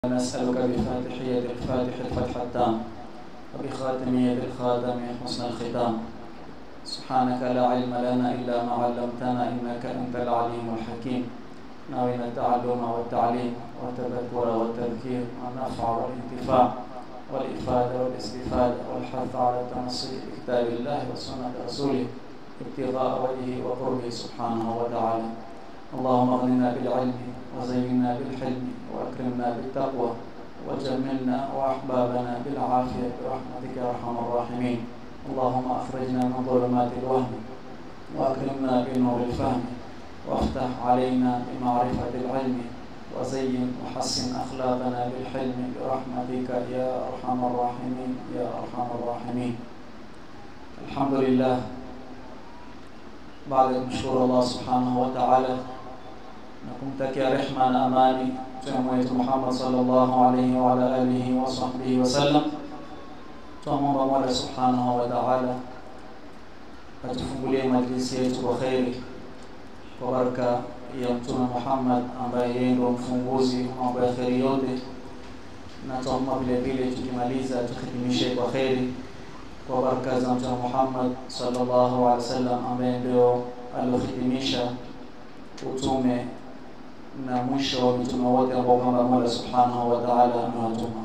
نسألك بفاتحية الفاتح الفتح التام وبخاتمية الخاتم حسن الختام سبحانك لا علم لنا إلا ما علمتنا إنك أنت العليم الحكيم ناوينا التعلم والتعليم والتذكر والتذكير والنفع والانتفاع والإفادة والاستفادة والحث على التمسك بكتاب الله وسنة رسوله ابتغاء وجهه وقربه سبحانه وتعالى اللهم اغننا بالعلم وزينا بالحلم واكرمنا بالتقوى وجملنا واحبابنا بالعافيه برحمتك يا ارحم الراحمين اللهم اخرجنا من ظلمات الوهم واكرمنا بنور الفهم وافتح علينا بمعرفه العلم وزين وحسن اخلاقنا بالحلم برحمتك يا ارحم الراحمين يا ارحم الراحمين الحمد لله baada ya kumshukuru Allah subhanahu wa ta'ala na kumtakia rehma na amani mtume wetu Muhammad sallallahu alaihi wa ala alihi wa sahbihi wasallam, twamwomba Mola subhanahu wa ta'ala atufungulie majlisi yetu kwa kheri kwa baraka ya mtume Muhammad ambaye yeye ndio mfunguzi wa mambo ya kheri yote, na twamwomba vile vile tukimaliza tuhitimishe kwa kheri kwa baraka za mtume Muhammad sallallahu alaihi wasallam ambaye ndio aliohitimisha utume na mwisho wa mitume wote ambao kwamba Mola Subhanahu wa Ta'ala amewatuma.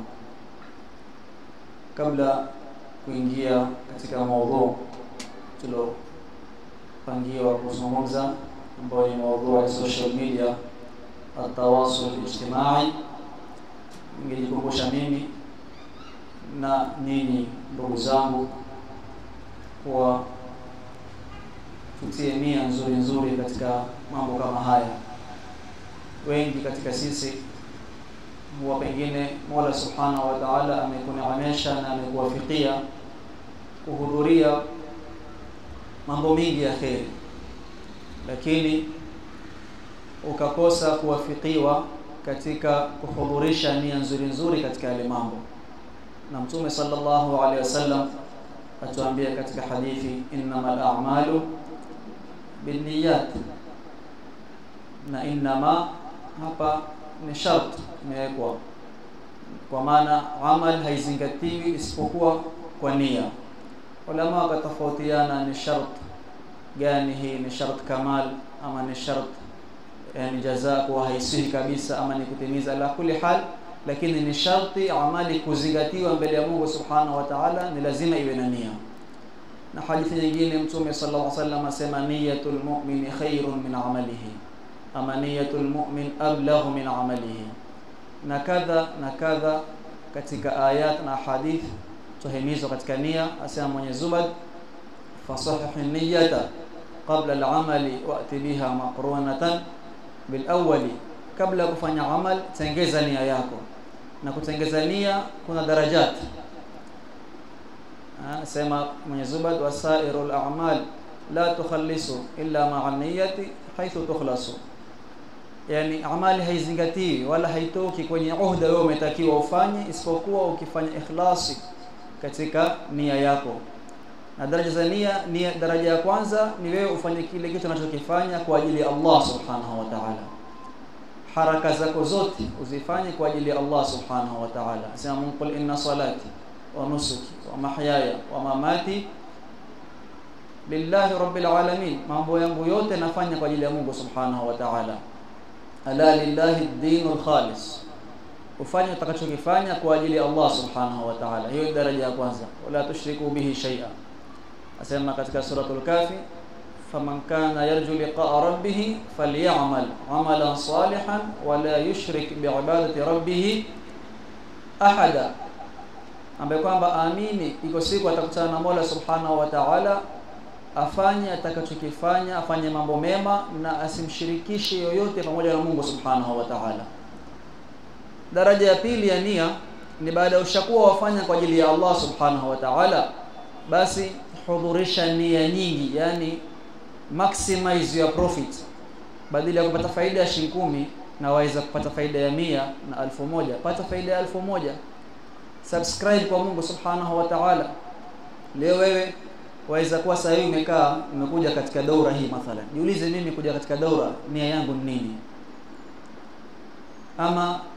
Kabla kuingia katika maudhu tulopangiwa kuzungumza, ambayo ni maudhu ya social media, atawasul ijtimai, ningejikumbusha mimi na ninyi ndugu zangu kuwa tutie nia nzuri nzuri katika mambo kama haya. Wengi katika sisi huwa pengine Mola Subhanahu wa Ta'ala amekuneemesha na amekuwafikia kuhudhuria mambo mengi ya kheri, lakini ukakosa kuwafikiwa katika kuhudhurisha nia nzuri nzuri katika yale mambo na Mtume sallallahu alaihi wasallam atuambia katika hadithi innamal a'malu binniyat, na innama hapa ni shart imewekwa, kwa maana amal haizingatiwi isipokuwa kwa nia. Ulama wakatofautiana ni shart gani hii, ni shart kamal ama ni shart yani jaza kuwa haisihi kabisa ama ni kutimiza. La kuli hal lakini ni sharti amali kuzingatiwa mbele ya Mungu Subhanahu wa Ta'ala, ni lazima iwe na nia. Na hadithi nyingine Mtume sallallahu alaihi wasallam asema niyatul mu'mini khairun min amalihi, ama niyatul mu'min ablaghu min amalihi, na kadha na kadha katika ayat na hadith tuhimizwa katika nia. Asema Mwenyezi Mungu, fasahih niyata qabla al-amali wa'ti biha maqrunatan bil awwali, kabla ya kufanya amal tengeza nia yako na kutengeza nia kuna darajat. Anasema Mwenyezi Mungu, wasairul a'mal la tukhallisu illa ma'a niyyati haithu tukhlasu, yani amali haizingatiwi wala haitoki kwenye uhda wewe umetakiwa ufanye, isipokuwa ukifanya ikhlasi katika nia yako. Na daraja za nia, nia daraja ya kwanza ni wewe ufanye kile kitu unachokifanya kwa ajili ya Allah subhanahu wa ta'ala haraka zako zote uzifanye kwa ajili ya Allah subhanahu wa ta'ala. Asema Mungu, qul inna salati wa nusuki wa mahyaya wa mamati lillahi rabbil alamin, mambo yangu yote nafanya kwa ajili ya Mungu subhanahu wa ta'ala. Ala lillahi dinul khalis, ufanye utakachokifanya kwa ajili ya Allah subhanahu wa ta'ala. Hiyo daraja ya kwanza, wala tushriku bihi shay'a. Asema katika suratul Kafi faman kana yarju liqaa rabbih falyamal amalan salihan wala yushrik biibadati rabbih ahada, ambaye kwamba aamini iko siku atakutana na Mola subhanahu wa ta'ala, afanye atakachokifanya, afanye mambo mema na asimshirikishe yoyote pamoja na Mungu subhanahu wa ta'ala. Daraja ya pili ya nia ni baada ya ushakuwa wafanya kwa ajili ya Allah subhanahu wa ta'ala, basi hudhurisha nia nyingi, yani maximize your profit. Badala ya kupata faida ya shilingi kumi na waweza kupata faida ya mia na alfu moja pata faida ya alfu moja Subscribe kwa Mungu subhanahu wa ta'ala. Leo wewe waweza kuwa sasa hivi umekaa umekuja katika daura hii mathalan, jiulize, mimi kuja katika daura nia yangu ni nini? Ama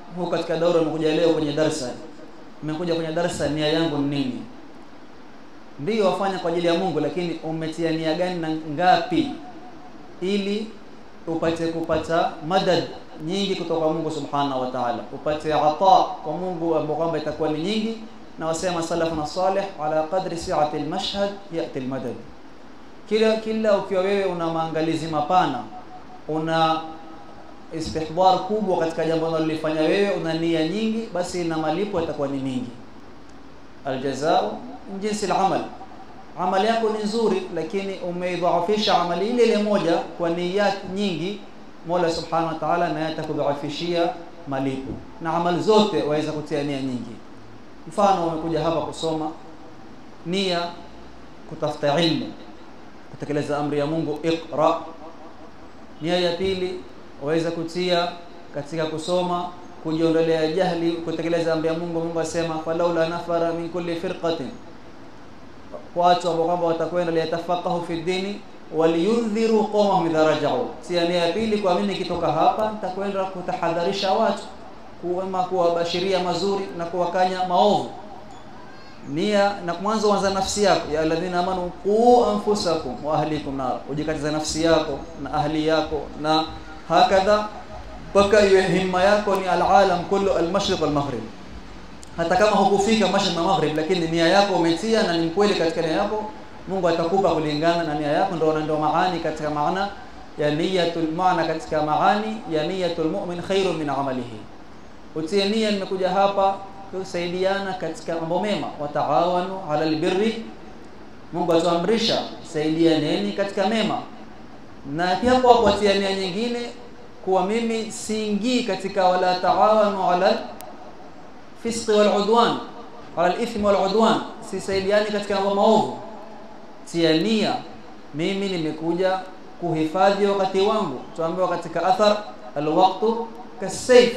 huko katika daura umekuja leo kwenye darasa umekuja kwenye darasa nia yangu ni nini ndio wafanya kwa ajili ya Mungu lakini umetia nia gani na ngapi ili upate kupata madad nyingi kutoka Mungu subhanahu wa ta'ala upate ata kwa Mungu ambao kwamba itakuwa ni nyingi na wasema salafuna salih ala qadri si'ati almashhad yati almadad kila kila ukiwa wewe una maangalizi mapana una istihdar kubwa katika jambo unalolifanya wewe una nia nyingi basi na malipo yatakuwa ni mingi aljazao jinsi al-amal amali yako ni nzuri lakini umeidhaafisha amali ile ile moja kwa nia nyingi Mola Subhanahu wa Ta'ala naye atakudhaafishia malipo na amali zote waweza kutia nia nyingi mfano umekuja hapa kusoma nia kutafuta ilmu kutekeleza amri ya Mungu iqra nia ya pili waweza kutia katika kusoma kujiondolea jahli kutekeleza amri ya Mungu Mungu asema falaula nafara min kulli firqatin watu ambao kwamba watakwenda liyatafaqahu fi dini waliyundhiru qawmahum idha raja'u tia nia ya pili kwa mimi nikitoka hapa nitakwenda kutahadharisha watu kuwema kuwabashiria mazuri na kuwakanya maovu nia na mwanzo anza nafsi yako ya alladhina amanu qu anfusakum wa ahlikum nar ujikatiza nafsi yako na ahli yako na hakadha mpaka iwe himma yako ni alalam kullu almashriq walmaghrib hata kama hukufika mashriq na maghrib lakini nia yako umetia na ni kweli katika nia yako Mungu atakupa kulingana na nia yako ndio ndio maani katika maana ya niyatul maana katika maani ya niyatul mu'min khairun min amalihi utie nia nimekuja hapa kusaidiana katika mambo mema wataawanu ala albirri Mungu atuamrisha saidianeni katika mema na pia kwa kuatia nia nyingine kuwa mimi siingii katika wala taawanu ala fisqi wal udwan ala al-ithmi wal udwan sisaidiani katika mambo maovu tia nia mimi nimekuja kuhifadhi wakati wangu tuambiwa katika athar alwaqtu kasayf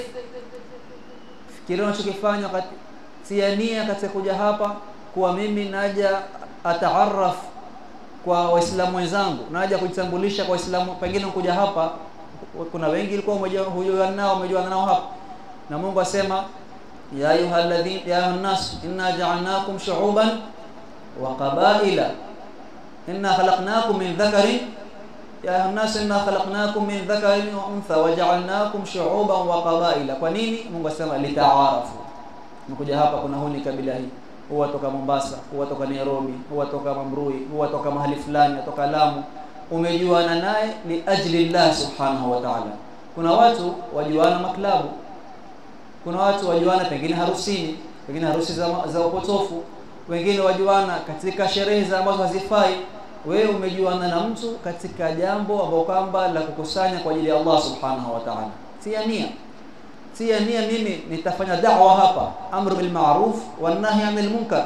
fikiria unachokifanya wakati tia nia katika kuja hapa kuwa mimi naja ataarraf kwa waislamu wenzangu naja kujitambulisha kwa waislamu pengine kuja hapa kuna wengi ilikuwa hujuana nao umejuana nao hapa na Mungu asema ya ayyuhalladhin ya ayuhannas inna ja'alnakum shu'uban wa qabaila inna khalaqnakum min dhakarin ya ayuhannas inna khalaqnakum min dhakarin wa untha wa ja'alnakum shu'uban wa qabaila kwa nini Mungu asema litaarafu mkuja hapa kuna huni kabila hii huwa toka Mombasa huwa toka Nairobi huwa toka Mamrui huwa toka mahali fulani toka Lamu umejuana naye li ajli Allah subhanahu wa ta'ala kuna watu wajuana maklabu kuna watu wajuana pengine harusini pengine harusi za, za upotofu wengine wajuana katika sherehe za ambazo hazifai wewe umejuana na mtu katika jambo ambalo kwamba la kukusanya kwa ajili ya Allah subhanahu wa ta'ala tia nia tia nia mimi nitafanya da'wa hapa amru bil ma'ruf wan nahy 'anil munkar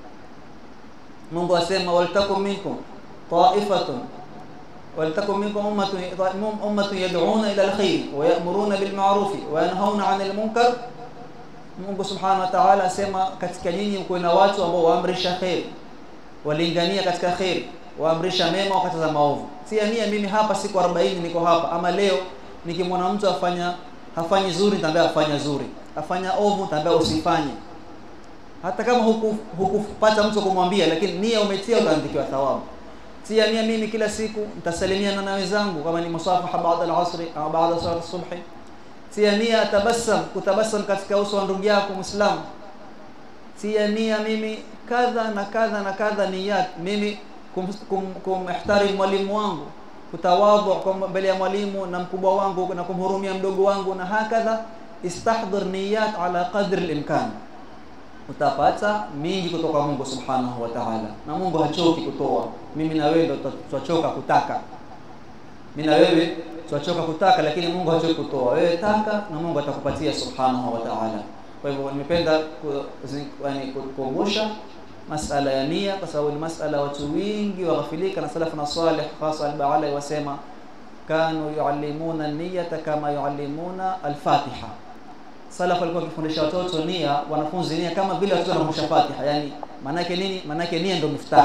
Mungu asema waltakum minkum ta'ifatun ولتكن منكم أمة أمة يدعون إلى الخير ويأمرون بالمعروف وينهون عن المنكر Mungu Subhanahu wa Ta'ala asema katika nyinyi mko na watu ambao waamrisha khair walingania katika khair waamrisha mema wakataza maovu sia nia mimi hapa siku 40 niko hapa ama leo nikimwona mtu afanya hafanyi zuri nitaambia afanya zuri afanya ovu nitaambia usifanye hata kama huku hukupata mtu kumwambia lakini nia umetia utaandikiwa thawabu tia nia mimi kila siku nitasalimiana na wenzangu kama ni musafaha baada al-asri au baada salat subhi tia nia tabassam kutabassam katika uso wa ndugu yako muislamu tia nia mimi kadha na kadha na kadha niyat mimi kumihtarim kum, mwalimu wangu kutawadhu kwa mbele ya mwalimu na mkubwa wangu na kumhurumia mdogo wangu na hakadha istahdhir niyat ala qadri al-imkan utapata mingi kutoka Mungu Subhanahu wa Ta'ala. Na Mungu hachoki kutoa. Mimi na wewe ndo tutachoka kutaka. Mimi na wewe tutachoka kutaka lakini Mungu hachoki kutoa. Wewe taka na Mungu atakupatia Subhanahu wa Ta'ala. Kwa hivyo nimependa yani kukumbusha masala ya nia kwa sababu ni masala watu wengi waghafilika na salafu na salih hasa al-Ba'ala wasema kanu yuallimuna niyata kama yuallimuna al-Fatiha salaf walikuwa wakifundisha watoto nia wanafunzi nia kama vile watoto wanafundisha Fatiha yani manake nini manake nia ndo miftah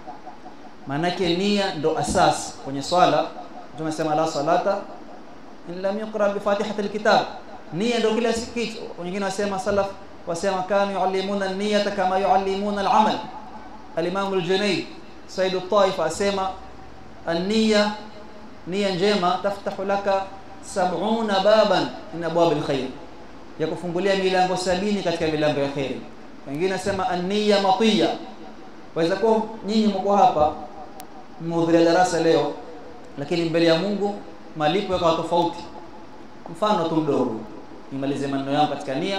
manake nia ndo asas kwenye swala tumesema la salata in lam yuqra bi fatihati alkitab nia ndio kila kitu wengine wasema salaf wasema kanu yuallimuna niyata kama yuallimuna al-amal al-imam al-junayd sayyid al-taif asema an-niyya nia njema taftahu laka sab'una baban min abwab al-khair ya kufungulia milango sabini katika milango ya khairi wengine nasema an-niyya matiya waweza kuwa nyinyi mko hapa mhudhuria darasa leo lakini mbele ya Mungu malipo yakawa tofauti mfano tu mdogo nimalize maneno yangu katika nia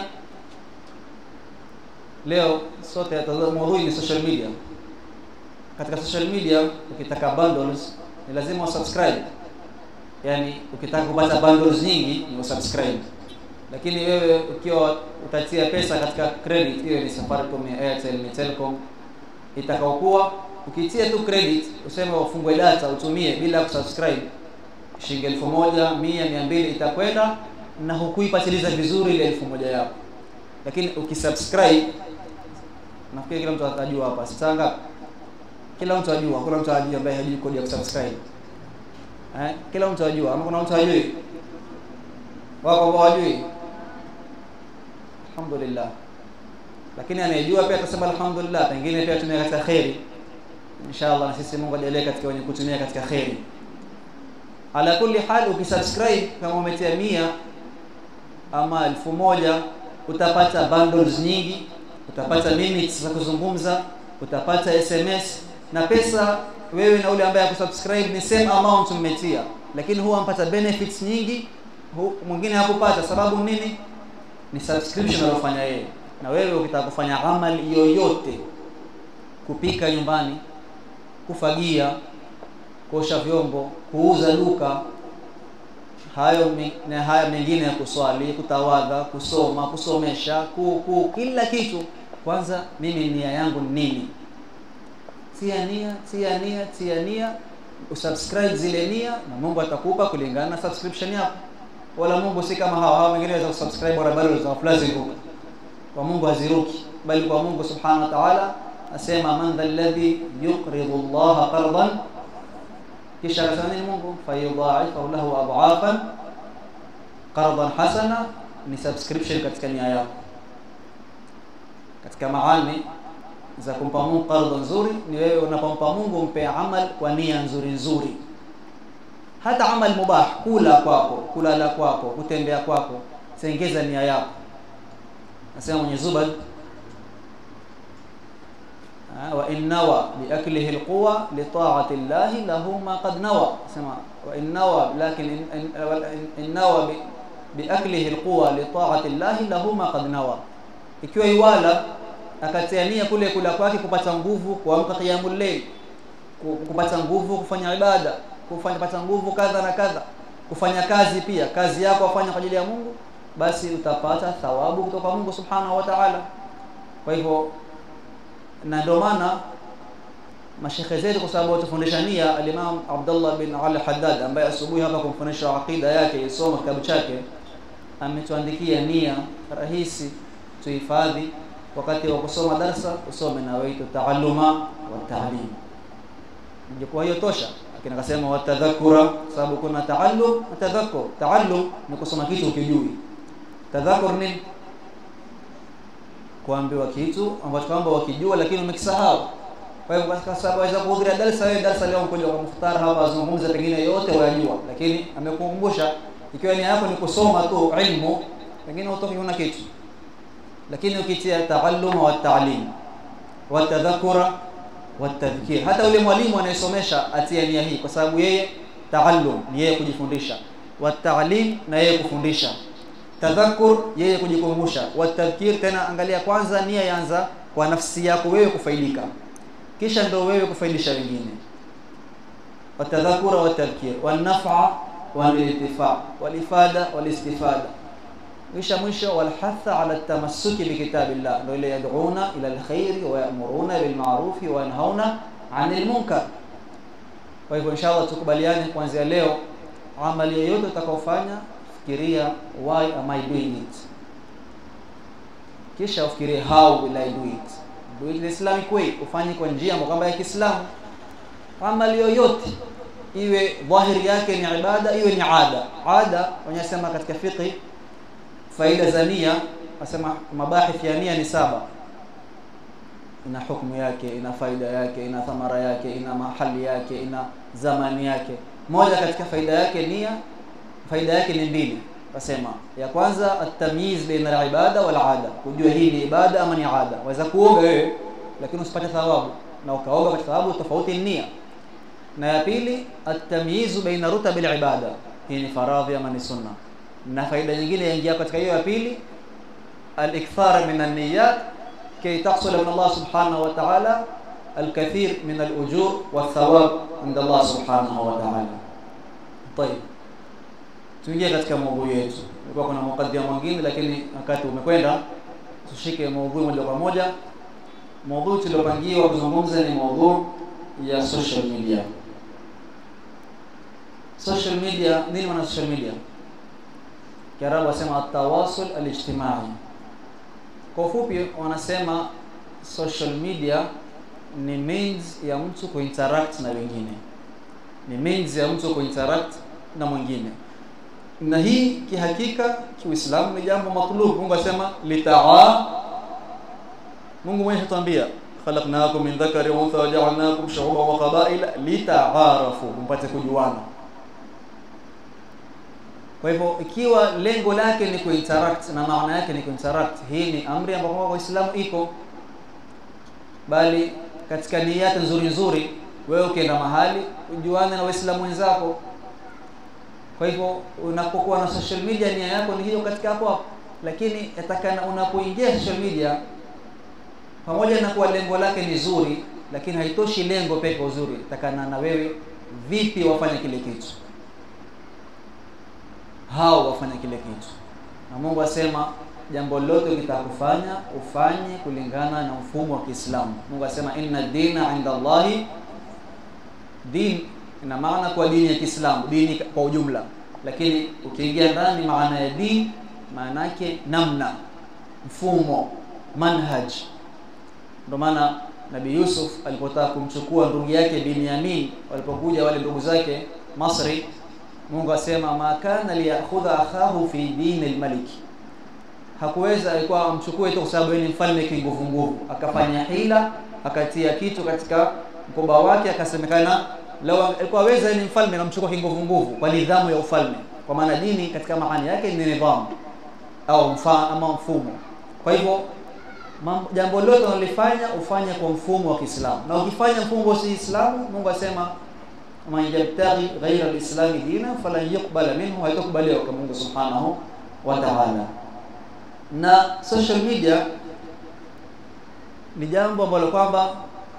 leo sote maudhui ni social media katika social media ukitaka bundles ni lazima usubscribe yani ukitaka kupata bundles nyingi ni usubscribe lakini wewe ukiwa utatia pesa katika credit hiyo ni Safaricom ya Airtel ni Telcom itakaokuwa ukitia tu credit useme ufungue data utumie bila kusubscribe shilingi elfu moja mia mia mbili itakwenda na hukuipatiliza vizuri ile elfu moja yako lakini ukisubscribe nafikiri kila mtu atajua hapa sitanga kila mtu ajua kuna mtu ajua ambaye hajui kodi ya kusubscribe eh kila mtu ajua ama kuna mtu hajui wako ambao hajui alhamdulillah lakini anayejua pia atasema alhamdulillah pengine pia tumia katika khairi inshallah na sisi Mungu ajalie katika wenye kutumia katika khairi ala kulli hal ukisubscribe kama umetia mia ama elfu moja utapata bundles nyingi utapata minutes za kuzungumza utapata SMS na pesa wewe na ule ambaye akusubscribe ni same amount mmetia lakini huwa mpata benefits nyingi hu, mwingine hakupata sababu nini ni subscription alofanya yeye na wewe ukitaka kufanya amali yoyote kupika nyumbani kufagia kuosha vyombo kuuza duka hayo na haya mengine ya kuswali kutawadha kusoma kusomesha ku, ku, kila kitu kwanza mimi nia yangu ni nini tia nia tia nia tia nia usubscribe zile nia na Mungu atakupa kulingana na subscription yako wala Mungu si kama hawa hawa wengine waweza kusubscribe bora bado za flash ziruka kwa Mungu haziruki bali kwa Mungu subhanahu wa ta'ala asema man dhalladhi yuqridu Allah qardan kisha akasema nini Mungu fayudha'ifahu lahu adhafan qardan hasana ni subscription katika nia yako katika maani za kumpa Mungu qardan nzuri ni wewe unapompa Mungu mpe amal kwa nia nzuri nzuri hata amal mubah kula kwako kulala kwako kutembea kwako sengeza nia yako nasema mwenye Zubad wa innawa biaklihi alquwa li ta'ati Allah lahu ma qad nawa sema wa innawa lakin innawa biaklihi alquwa li ta'ati Allah lahu ma qad nawa ikiwa iwala akatia nia kule kula kwake kupata nguvu kuamka qiyamul layl kupata nguvu kufanya ibada kufanya pata nguvu kadha na kadha kufanya kazi pia kazi yako afanya kwa ajili ya Mungu basi utapata thawabu kutoka Mungu subhanahu wa ta'ala kwa hivyo na ndio maana mashekhe zetu kwa sababu watufundisha nia al-Imam Abdullah bin Ali Haddad ambaye asubuhi hapa kumfundisha aqida yake isoma kitabu chake ametuandikia nia rahisi tuhifadhi wakati wa kusoma darsa usome na wewe taalluma wa ta'lim ingekuwa hiyo tosha lakini akasema watadhakura sababu kuna taallum na tadhakkur taallum ni kusoma kitu ukijui tadhakkur ni kuambiwa kitu ambacho kwamba wakijua lakini umekisahau kwa hivyo kwa sababu aweza kuhudhuria darasa wewe darasa leo mkuja kwa muftara hapa azungumza pengine yote wayajua lakini amekukumbusha ikiwa nia yako ni kusoma tu ilmu pengine utoki una kitu lakini ukitia taalluma wa ta'lim wa tadhakura wa tadhkir hata yule mwalimu anayesomesha atia nia hii kwa sababu yeye taallum ni yeye kujifundisha wa ta'lim na yeye kufundisha tadhakur yeye kujikumbusha wa tadhkir tena angalia kwanza nia yanza kwa nafsi yako wewe kufaidika kisha ndio wewe kufaidisha wengine wa tadhakura wa tadhkir wa naf'a wa al-intifa wal ifada wal istifada kisha mwisho walhatha ala tamassuki bikitabillah ndio ile yad'una ila alkhairi wa ya'muruna bil ma'rufi wa yanhauna 'anil munkar kwa hivyo inshallah tukubaliane kuanzia leo amali yoyote utakaofanya fikiria why am I doing it kisha ufikirie how will I do it do it the Islamic way ufanye kwa njia ambayo ya Kiislamu amali yoyote iwe dhahiri yake ni ibada iwe ni ada ada wanasema katika fiqh faida za nia nasema mabahith ya nia ni saba ina hukumu yake ina faida yake ina thamara yake ina mahali yake ina zamani yake moja katika faida yake nia faida yake ni mbili nasema ya kwanza at-tamyiz baina al-ibada wal ada kujua hii ni ibada ama ni ada waweza kuoga wewe lakini usipate thawabu na ukaoga kwa thawabu tofauti ni nia na ya pili at-tamyiz baina rutab al-ibada hii ni faradhi ama ni sunna na faida nyingine yaingia katika hiyo ya pili al-ikthar min an-niyyat kay tahsul min Allah subhanahu wa ta'ala الكثير من الأجور والثواب عند الله سبحانه وتعالى طيب tuingie katika maudhui yetu ilikuwa kuna mukaddima mwingine lakini wakati umekwenda tushike maudhui moja kwa moja maudhui tuliopangiwa kuzungumza ni maudhui ya social media social media nini maana social media kiarabu wasema atawasul alijtimai kwa ufupi wanasema social media ni means ya mtu kuinteract na wengine ni means ya mtu kuinteract na mwingine na hii kihakika kiuislamu ni jambo matlub Mungu asema litaa Mungu mwenyewe tuambia khalaqnakum min dhakari wa untha waja'alnakum shu'uban wa qabaila litaarafu mpate kujuana kwa hivyo ikiwa lengo lake ni kuinteract na maana yake ni kuinteract hii ni amri ambayo kwa Uislamu iko bali katika nia nzuri nzuri wewe ukienda mahali ujuane na waislamu wenzako kwa hivyo unapokuwa na social media nia yako ni hiyo katika hapo hapo lakini yatakana unapoingia social media pamoja na kuwa lengo lake ni zuri lakini haitoshi lengo peke uzuri takana na wewe vipi wafanya kile kitu hao wafanya kile kitu na Mungu asema jambo lote ukitakufanya ufanye kulingana na mfumo wa Kiislamu Mungu asema inna dina inda Allahi din ina maana kwa dini ya Kiislamu dini kwa ujumla lakini ukiingia ndani maana ya dini maana yake namna mfumo manhaj ndio maana Nabii Yusuf alipotaka kumchukua ndugu yake Binyamin walipokuja wale ndugu zake Masri Mungu asema ma kana liyakhudha akhahu fi dini al-malik hakuweza alikuwa amchukue tu kwa sababu yeye ni mfalme kinguvu nguvu akafanya hila akatia kitu katika mkoba wake akasemekana lao alikuwa weza ni mfalme namchukua kinguvu nguvu kwa nidhamu ya ufalme kwa maana dini katika maana yake ni nidhamu au mfa ama mfumo kwa hivyo jambo lote unalifanya ufanye kwa mfumo wa Kiislamu na ukifanya mfumo wa Kiislamu Mungu asema man yabtaghi ghayra al-islam dina falan yuqbala minhu haitakubaliwa kwa Mungu subhanahu wa ta'ala na social media ni jambo ambalo kwamba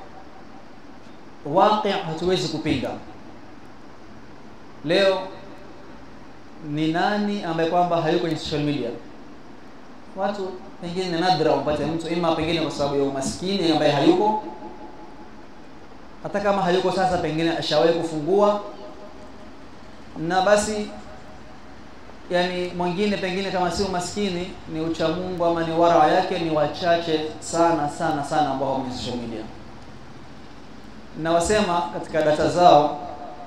waqi hatuwezi kupinga leo ni nani ambaye kwamba hayuko kwenye social media watu pengine ni nadra umpate mtu ima pengine kwa sababu ya umaskini ambaye hayuko hata kama hayuko sasa pengine ashawahi kufungua na basi yani mwingine pengine kama si umaskini ni uchamungu ama ni wara yake ni wachache sana sana sana ambao kwenye social media na wasema katika data zao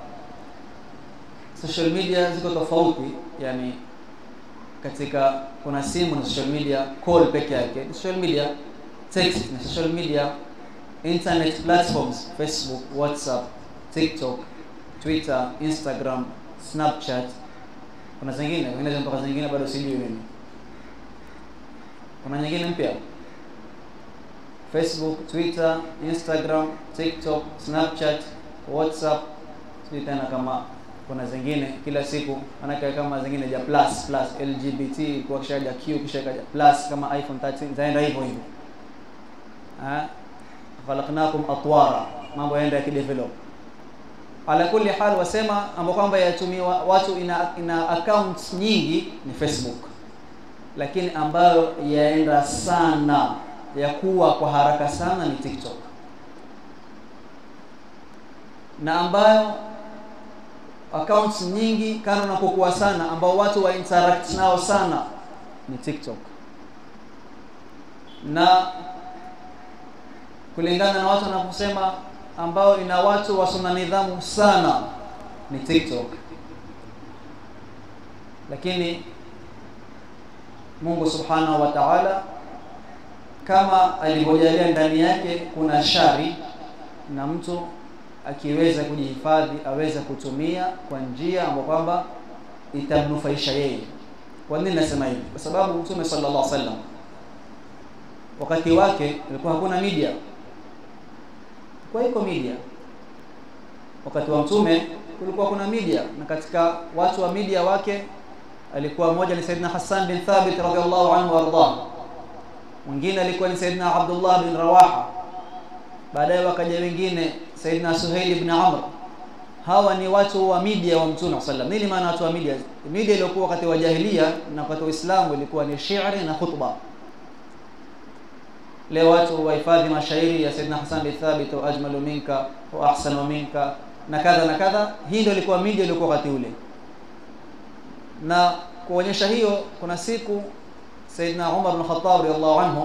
social media ziko tofauti yani katika kuna simu na social media call peke yake social media text na social media internet platforms facebook whatsapp tiktok twitter instagram snapchat kuna zingine wengine mpaka zingine bado sijui mimi kuna nyingine mpya facebook twitter instagram tiktok snapchat whatsapp sijui tena kama kuna zingine kila siku manake kama zingine ja plus plus lgbt kwa kisha ja q kisha ja plus kama iphone 13 zaenda hivyo hivyo ah khalaqnakum atwara mambo yaenda yakidevelop ala kulli hal wasema ambao kwamba yatumiwa watu ina, ina accounts nyingi ni Facebook lakini ambayo yaenda sana ya kuwa kwa haraka sana ni TikTok na ambayo accounts nyingi kana unapokuwa sana ambao watu wa interact nao sana ni TikTok na kulingana na watu wanaposema ambao ina watu wasona nidhamu sana ni TikTok lakini Mungu subhanahu wa ta'ala kama alivyojalia ndani yake kuna shari na mtu akiweza kujihifadhi aweza kutumia kwa njia ambayo kwamba itamnufaisha yeye. Kwa nini nasema hivi? Kwa sababu Mtume sallallahu alaihi wasallam wakati wake ilikuwa hakuna media, kwa iko media. Wakati wa Mtume kulikuwa kuna media, na katika watu wa media wake alikuwa mmoja ni Saidina Hassan bin Thabit radhiallahu anhu wardah, mwingine alikuwa ni Saidina Abdullah bin Rawaha, baadaye wakaja wengine Saidina Suhail ibn Amr. Hawa ni watu wa media wa Mtume sallam. Nini maana watu wa media? Media iliyokuwa wakati wa jahiliya na wakati wa Uislamu ilikuwa ni shi'ri na khutba. Leo watu wahifadhi mashairi ya Saidina Hassan bin Thabit, wa ajmalu minka wa ahsanu minka na kadha na kadha. Hii ndio ilikuwa media ilikuwa wakati ule, na kuonyesha hiyo, kuna siku Saidina Umar bin Khattab radhiallahu anhu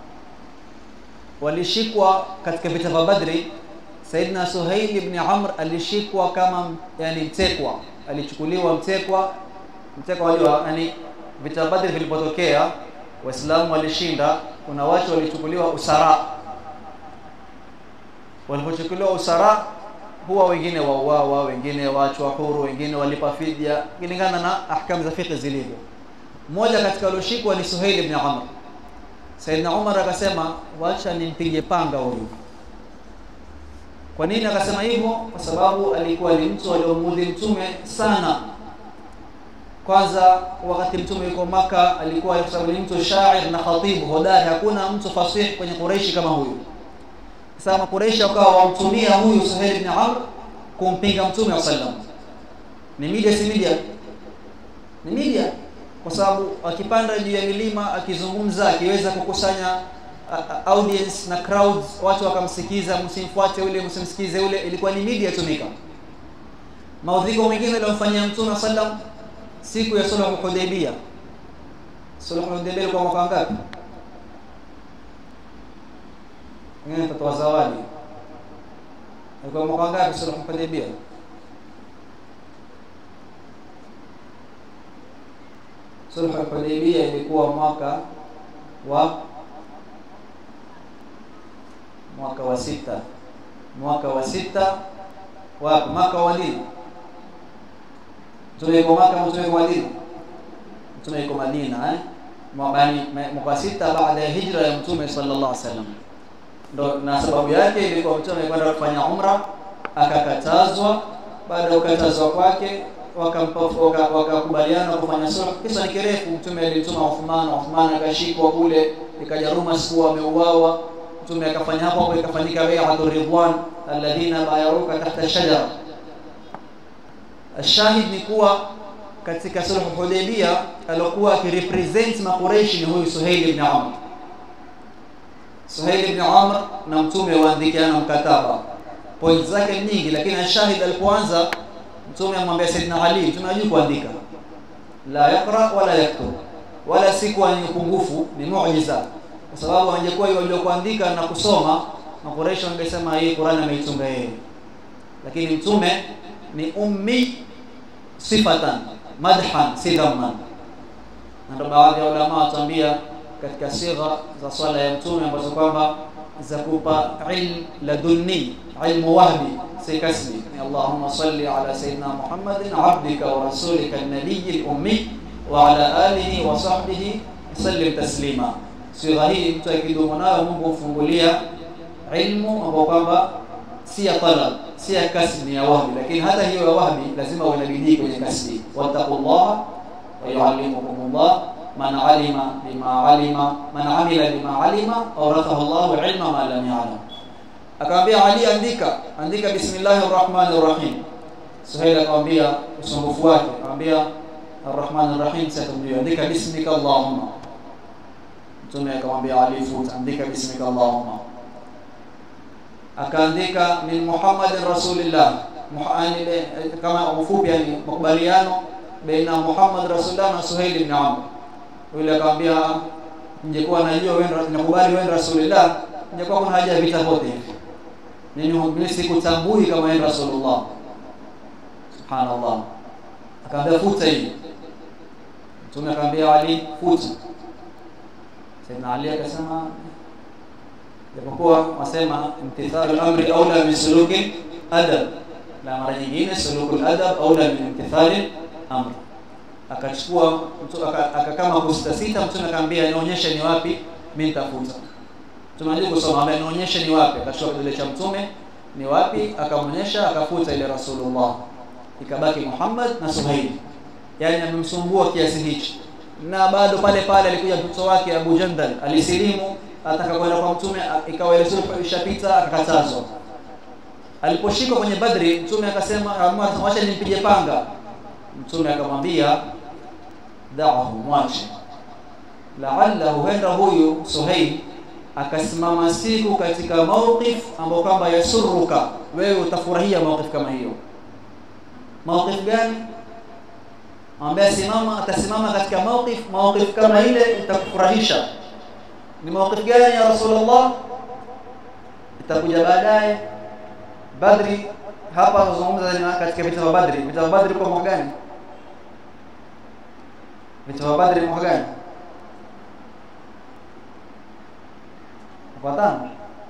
walishikwa katika vita vya Badri. Saidina Suhail ibn Amr alishikwa kama yani mtekwa, alichukuliwa mtekwa. Mtekwa wajua, yani vita vya Badri vilipotokea, Waislamu walishinda, kuna watu walichukuliwa usara. Walipochukuliwa usara, huwa wengine wauawa, wengine waachwa huru, wengine walipa fidia kulingana na ahkamu za fiqh zilivyo. Mmoja katika walioshikwa ni Suhail ibn Amr. Saidina Umar akasema wacha nimpige panga huyu. Kwa nini akasema hivyo? Kwa sababu alikuwa ni mtu aliomudhi mtume sana. Kwanza wakati mtume yuko Maka alikuwa kwa sababu ni mtu shair na khatibu hodari, hakuna mtu fasih kwenye Quraishi kama huyu. Sasa Makuraishi wakawa wamtumia huyu Suhail ibn Amr kumpinga mtume wa sallam. Ni media, si media? Ni media kwa sababu akipanda juu ya milima akizungumza, akiweza kukusanya audience na crowds, watu wakamsikiza, msimfuate ule, msimsikize ule, ilikuwa ni media tumika. Maudhigo mengine aliyomfanyia Mtume sallam siku ya sulhu Hudaybiyah. Sulhu Hudaybiyah ilikuwa mwaka ngapi? Ngine mtoto wa zawadi. Ilikuwa mwaka ngapi sulhu Hudaybiyah? Sulhu Hudaybiyah ilikuwa mwaka wa mwaka wa sita, mwaka wa sita wapi? Mwaka wa nini? Mtume yuko Maka, mtume yuko Madina, mtume yuko Madina eh, mwaka wa sita baada ya hijra ya mtume sallallahu alaihi wasallam. Ndo na sababu yake ilikuwa mtume kwenda kufanya umra, akakatazwa. Baada ya kukatazwa kwake wakakubaliana waka kufanya sulh. Kisa ni kirefu. Mtume alimtuma Uthman, Uthman akashikwa kule, ikaja ruma siku ameuawa. Mtume akafanya hapo hapo, ikafanyika bai'atu ridwan, alladhina bayaruka tahta shajara. Ashahid ni kuwa katika sulh Hudaybiyah alikuwa akirepresent makureishi ni huyu Suhail ibn Amr. Suhail ibn Amr na mtume waandikiana mkataba, point zake nyingi, lakini ashahid alipoanza Mtume amwambia Saidina Ali, mtume hajui kuandika, la yaqra wala yaktub, wala si kwa ni upungufu, ni muujiza, kwa sababu angekuwa yule kuandika na kusoma, Makuraishi wangesema hii Qur'an ameitunga yeye, lakini mtume ni ummi sifatan madhan, si dhamman. Na ndio baadhi ya ulama watuambia katika sigha za swala ya mtume ambazo kwamba za kupa ilm ladunni, ilmu wahbi si kasbi ni Allahumma salli ala sayyidina Muhammadin abdika wa rasulika an-nabiyyi al-ummi wa ala alihi wa sahbihi sallim taslima. Sigha hii mtu akidumu nayo Mungu humfungulia ilmu ambayo kwamba si ya talab, si ya kasbi, ni ya wahbi. Lakini hata hiyo ya wahbi lazima uwe na bidii kwenye kasbi. Wattaqullaha wa yuallimukumullah man alima bima alima man amila bima alima awrathahu Allahu ilma ma lam ya'lam. Akamwambia Ali, andika andika, bismillahir rahmanir rahim. Suhail akamwambia usumbufu wake, akamwambia arrahmanir rahim, sitamjua, andika bismika allahumma. Mtume akamwambia Ali, futa, andika bismika allahumma. Akaandika min muhammadin rasulillah, kama ufupi, yani makubaliano baina Muhammad rasulillah na Suhail ibn Amr. Yule akamwambia ningekuwa najua wewe nakubali wewe rasulillah, ningekuwa kuna haja ya vita vyote hivi mimi sikutambui kama yeye Rasulullah. Subhanallah. Akaambia futa hii. Mtume akamwambia Ali, futa. Sayyidina Ali akasema japokuwa wasema imtithalu amri aula min suluki adab la mara nyingine sulukul adab aula min imtithali amri akachukua akakama kusita sita mtume akamwambia nionyeshe ni wapi mimi nitafuta mtume anajua kusoma ambaye nionyeshe ni wapi akachukua kidole cha mtume ni wapi akamonyesha akafuta ile rasulullah ikabaki Muhammad na Suhail yani amemsumbua kiasi hicho na bado pale pale alikuja mtoto wake Abu Jandal alisilimu ataka kwenda kwa mtume ikawa ile sulhu ishapita akakatazwa aliposhikwa kwenye Badri mtume akasema acha nimpige panga mtume akamwambia da'ahu mwache la'alla huenda huyu Suhail akasimama siku katika mawqif ambao kwamba yasuruka wewe utafurahia mawqif kama hiyo mawqif gani ambaye simama atasimama katika mawqif mawqif kama ile itakufurahisha ni mawqif gani ya rasulullah itakuja baadaye badri hapa tunazungumza katika vita vya badri vita vya badri kwa mwaka gani vita vya badri mwaka gani mwaka tano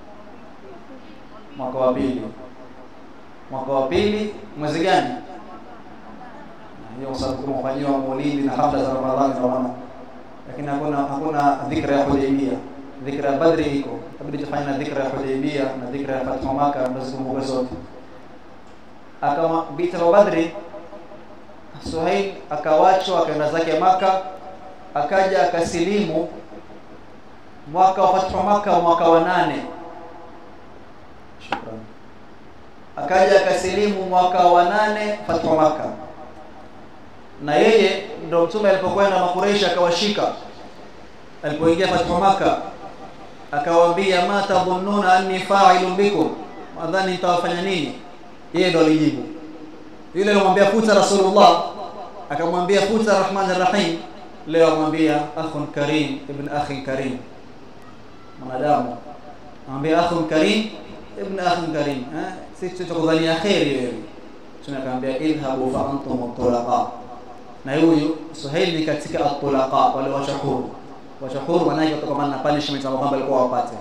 mwaka wa pili mwaka wa pili mwezi gani hiyo kwa sababu kumefanyiwa maulidi na hafla za Ramadhani Ramadhani lakini hakuna hakuna dhikra ya Hudaybiyah dhikra ya Badri iko tabidi tufanye na dhikra ya Hudaybiyah na dhikra ya Fathu Makkah mnazikumbuka zote akama vita vya Badri Suhail akawachwa akaenda zake Maka akaja akasilimu mwaka wa Fathu Makkah mwaka wa nane shukrani akaja akasilimu mwaka wa nane Fathu Makkah na yeye ndo mtume alipokwenda makureishi akawashika alipoingia Fathu Makkah akawaambia ma tadhunnuna anni fa'ilun bikum madhani nitawafanya nini yeye ndo alijibu yule alimwambia futa rasulullah akamwambia futa rahman rahim leo amwambia akhun karim ibn akhin karim mwanadamu amwambia akhun karim ibn akhin karim eh sisi tutakudhania khairi wewe tunakwambia idhabu fa antum tulaqa na huyu Suhail ni katika at-tulaqa wale washahuru washahuru wanaje kutokana na punishment ambayo kwamba alikuwa wapate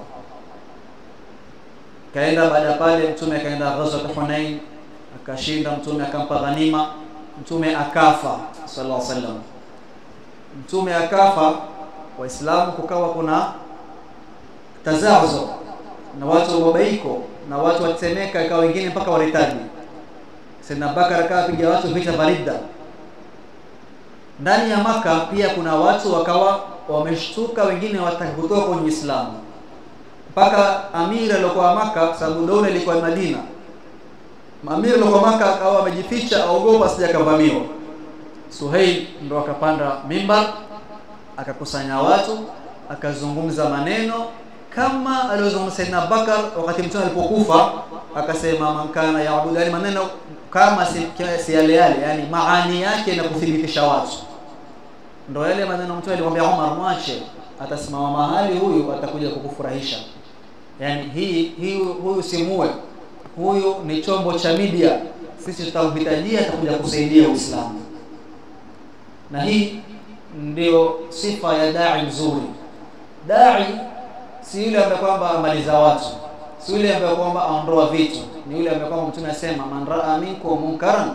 kaenda baada pale mtume akaenda ghazwat Hunain akashinda mtume akampa ghanima mtume akafa sallallahu alaihi wasallam mtume akafa waislamu kukawa kuna tazazo na watu wababaiko na watu watemeka ikawa wengine mpaka waritaji Sayyidina Bakar akapiga watu vita barida ndani ya maka pia kuna watu wakawa wameshtuka wengine wataka kutoka kwenye Uislamu mpaka amiri aliyokuwa maka sababu dola ilikuwa Madina amiri aliyokuwa maka akawa amejificha aogopa asije akavamiwa Suhail ndo akapanda mimbar akakusanya watu akazungumza maneno kama aliyozungumza Saidina Bakar wakati mtume alipokufa akasema man kana yaabudu yani maneno kama si, si yale yale yani maani yake na kuthibitisha watu ndo yale maneno mtume alimwambia Umar mwache atasimama mahali huyu atakuja kukufurahisha yani hii hii huyu simue huyu ni chombo cha media sisi tutamhitajia atakuja kusaidia Uislamu na hii ndio sifa ya dai mzuri dai si yule ambaye kwamba amaliza watu si yule ambaye kwamba aondoa vitu ni yule ambaye kwamba mtume anasema man raa minkum munkaran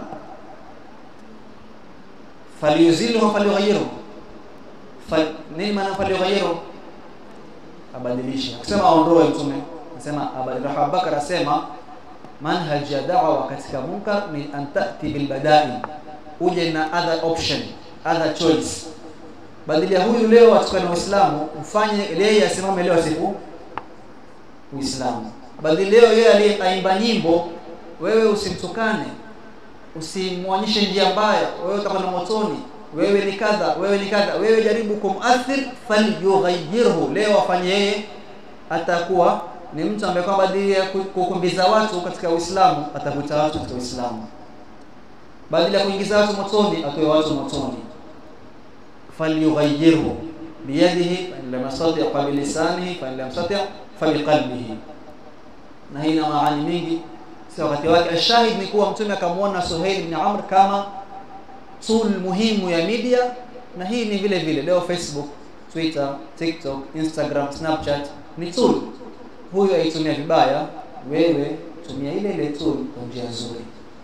falyuzilhu falyughayyiru Fal, nini maana falyughayyiru abadilishe akisema aondoe mtume anasema abadilishe Abubakar asema manhaj ya da'wa katika munkar ni an ta'ti bil bada'i uje na other option other choice badilia huyu leo atukane Uislamu mfanye yeye asimame leo siku Uislamu bali leo yeye aliyeimba nyimbo wewe usimtukane usimwonyeshe njia mbaya wewe utakwenda motoni wewe ni kadha wewe ni kadha wewe jaribu kumathir falyughayyirhu leo afanye yeye atakuwa ni mtu ambaye kwamba badili ya kukimbiza watu katika Uislamu atavuta watu katika Uislamu badala ya kuingiza watu motoni atoe watu motoni falyughayyirhu biyadihi fa in lam yastati' fa bilisanihi fa in lam yastati' fa biqalbihi na hii ina maana mingi si wakati wake ashahid ni kuwa mtume akamwona Suhail ibn Amr kama tool muhimu ya media na hii ni vile vile leo Facebook Twitter, TikTok, Instagram, Snapchat ni tool. Huyu aitumia vibaya, wewe tumia ile ile tool kwa njia nzuri.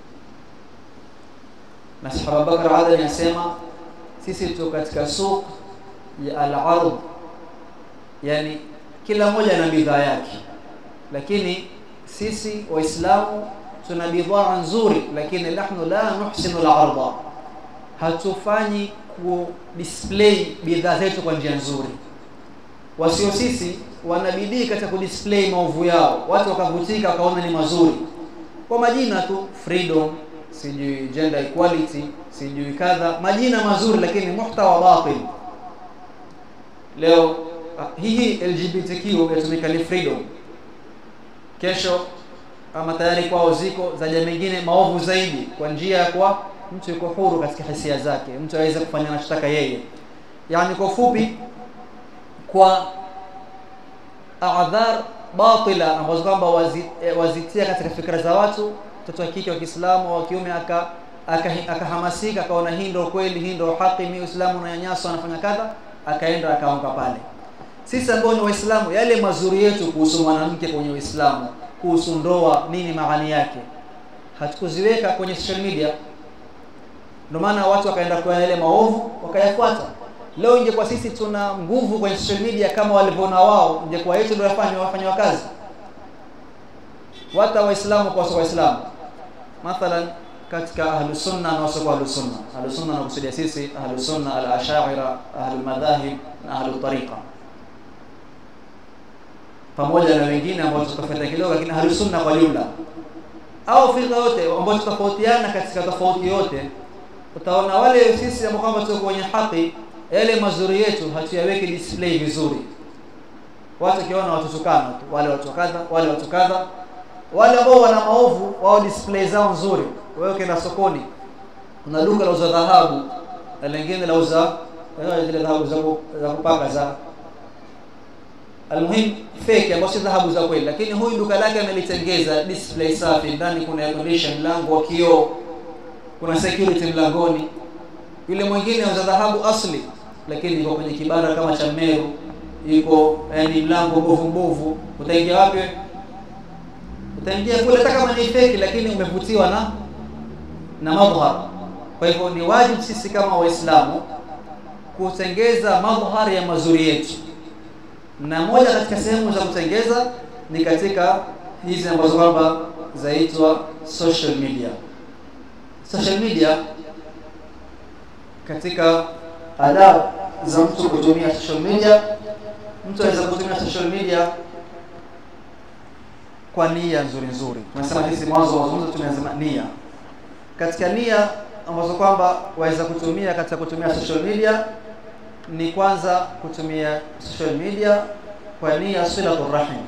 Na Sahaba Bakar Adani anasema sisi tuko katika suq ya al-ard, yani kila mmoja na bidhaa yake, lakini sisi Waislamu tuna bidhaa nzuri, lakini nahnu la nuhsinu al-arda, hatufanyi ku display bidhaa zetu kwa njia nzuri. Wasio sisi wanabidii katika kudisplay maovu yao, watu wakavutika wakaona ni mazuri kwa majina tu, freedom, sijui gender equality, sijui kadha, majina mazuri, lakini muhtawa batil. Leo hii LGBTQ yatumika ni freedom, kesho ama tayari kwao ziko za jamii nyingine maovu zaidi, kwa njia ya kwa mtu yuko huru katika hisia zake, mtu aweze kufanya anachotaka yeye. Yani kwa ufupi, kwa adhar batila ambazo kwamba wazitia katika fikra za watu, mtoto wa kike wa Kiislamu au wa kiume aka akahamasika aka akaona hii ndio kweli, hii ndio haki, mimi Uislamu unanyanyaswa, anafanya kadha, akaenda akaanguka pale. Sisi ambao ni Waislamu, yale mazuri yetu kuhusu mwanamke kwenye Uislamu, kuhusu ndoa, nini maana yake, hatukuziweka kwenye social media. Ndio maana watu wakaenda kwa yale maovu wakayafuata. Leo ingekuwa sisi tuna nguvu kwenye social media kama walivyoona wao, ingekuwa yetu ndio yafanywa wafanywa kazi. Wata Waislamu kwa Waislamu, mathalan katika ahlus sunna na wasio ahlus sunna. Ahlus sunna nakusudia sisi ahlus sunna al-ashaira, ahlul madhahib na ahlut tariqa, pamoja na wengine ambao tutafuata kidogo, lakini ahlus sunna kwa jumla, au firqa yote ambao tutafautiana katika tofauti yote, utaona wale sisi ambao kwamba tuko kwenye haki, yale mazuri yetu hatuyaweki display vizuri. Watu kiona watutukana tu, wale watu kadha, wale watu kadha, wale ambao wana maovu wao display zao nzuri. Wewe ukienda sokoni, kuna duka la uza dhahabu na lingine la uza zile dhahabu za za kupaka za almuhim fake, ambazo si dhahabu za kweli, lakini huyu duka lake amelitengeza display safi, ndani kuna air condition, mlango wa kioo, kuna security mlangoni. Yule mwingine auza dhahabu asli, lakini iko kwenye kibara kama cha Meru, iko yani mlango mbovu mbovu. Utaingia wapi? Utaingia kule hata kama ni fake, lakini umevutiwa na na madhhar. Kwa hivyo ni wajibu sisi kama Waislamu kutengeza madhhar ya mazuri yetu, na moja katika sehemu za kutengeza ni katika hizi ambazo kwamba zaitwa social media. Social media katika adabu za mtu kutumia social media, mtu anaweza kutumia social media kwa nia nzuri nzuri. Tunasema hizi mwanzo wa mazungumzo tumesema nia. Katika nia ambazo kwamba waweza kutumia katika kutumia social media ni kwanza kutumia social media kwa nia silatul rahim.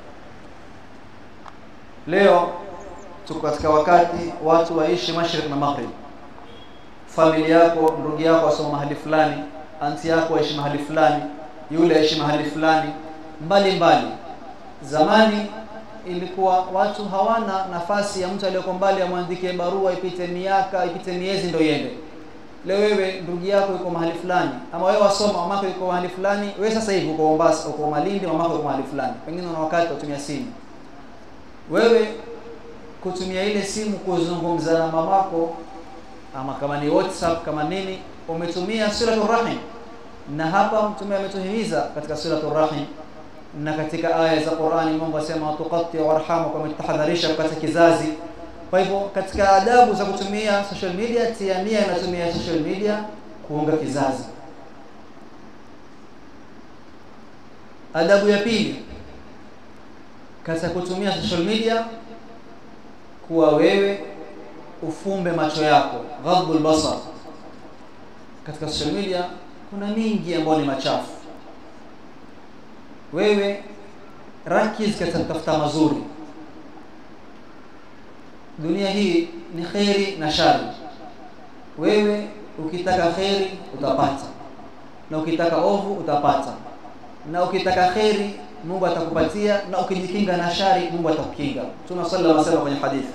Leo tuko katika wakati watu waishi mashrik na maghrib. Familia yako, ndugu yako asoma mahali fulani, anti yako aishi mahali fulani, yule aishi mahali fulani, mbali mbali. Zamani ilikuwa watu hawana nafasi ya mtu aliyoko mbali amwandikie barua, ipite miaka ipite miezi ndio iende. Leo wewe ndugu yako yuko mahali fulani, ama wewe wasoma, mamako yuko mahali fulani, wewe sasa hivi uko Mombasa, uko Malindi, mamako yuko mahali fulani, pengine una wakati utumia simu. Wewe kutumia ile simu kuzungumza na mamako, ama kama ni WhatsApp kama nini, umetumia suratul rahim, na hapa mtume ametuhimiza katika suratul rahim na katika aya za Qur'ani Mungu asema tuqatti warhamu, kama tutahadharisha katika kizazi. Kwa hivyo katika adabu za kutumia social media, tia nia inatumia social media kuunga kizazi. Adabu ya pili katika kutumia social media, kuwa wewe ufumbe macho yako, ghadbul basar. Katika social media kuna mingi ambayo ni machafu wewe rakiz katika kutafuta mazuri. Dunia hii ni kheri na shari. Wewe ukitaka kheri utapata, na ukitaka ovu utapata, na ukitaka kheri Mungu atakupatia, na ukijikinga na shari Mungu atakukinga. Mtume sallallahu alaihi wasallam kwenye hadithi,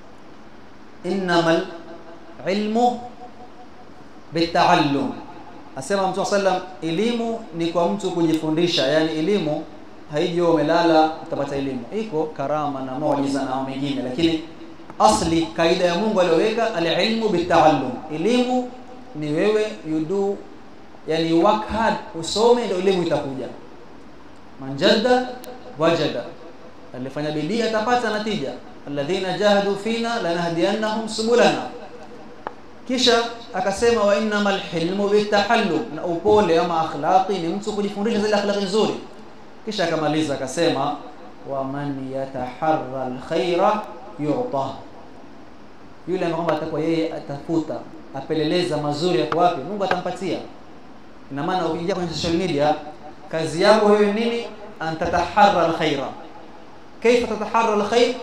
innamal ilmu bitaallum asema mtume sallam elimu ni kwa mtu kujifundisha yani elimu haiji wewe umelala utapata elimu iko karama na muujiza na mengine lakini asli kaida ya Mungu aliyoweka alilmu bitaallum elimu ni wewe you do yani work hard usome ndio elimu itakuja manjadda wajada alifanya bidii atapata natija alladhina jahadu fina lanahdiyannahum subulana kisha akasema wa innamal hilmu bitahallum na upole ama akhlaqi ni mtu kujifundisha zile akhlaqi nzuri kisha akamaliza akasema wa man yataharra alkhaira yu'ta yule ambaye kwamba atakuwa yeye atafuta apeleleza mazuri yako wapi Mungu atampatia ina maana ukiingia kwenye social media kazi yako wewe nini antataharra alkhaira kaifa tataharra alkhair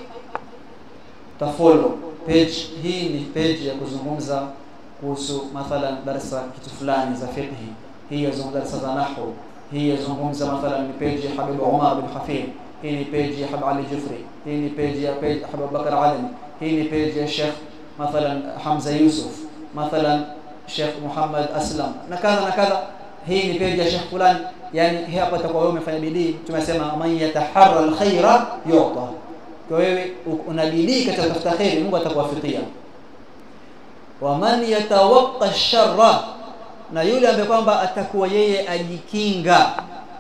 tafollow page hii ni page ya kuzungumza kuhusu mathalan darasa kitu fulani za fiqh hii yazungumza darasa za nahwu hii yazungumza mathalan ni page ya Habib Umar bin Hafid hii ni page ya Habib Ali Jufri hii ni page ya page Habib Bakar Adami hii ni page ya Sheikh mathalan Hamza Yusuf mathalan Sheikh Muhammad Aslam na kadha na kadha hii ni page ya Sheikh fulani yani hapa itakuwa wewe umefanya bidii tumesema man yataharra alkhaira yu'ta kwa wewe una bidii katika kutafuta khairi Mungu atakuwafikia wa man yatawaqqa sharra na yule ambaye kwamba atakuwa yeye ajikinga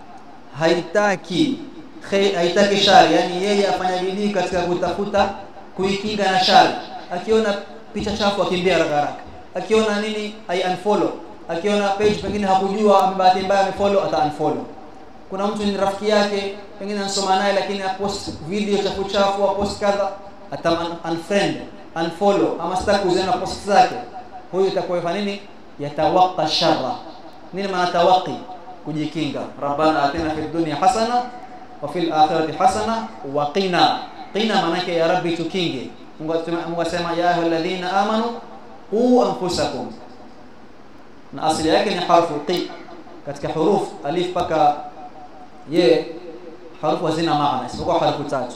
haitaki haitaki shari yani yeye afanya bidii katika kutafuta kuikinga na shari akiona picha chafu akimbia haraka haraka akiona nini ai unfollow akiona page pengine hakujua bahati mbaya amefollow ata unfollow kuna mtu ni rafiki yake pengine anasoma naye lakini apost video chafu chafu apost kadha ata unfriend unfollow ama sitaki kuziona post zake huyu itakuwa yafanya nini yatawaqqa sharra nini maana tawaqi kujikinga rabbana atina fid dunya hasana wa fil akhirati hasana wa qina qina maana yake ya rabbi tukinge Mungu Mungu asema ya ayyuhalladhina amanu qu anfusakum na asili yake ni harfu qi katika huruf alif paka ye harufu hazina maana isipokuwa harufu tatu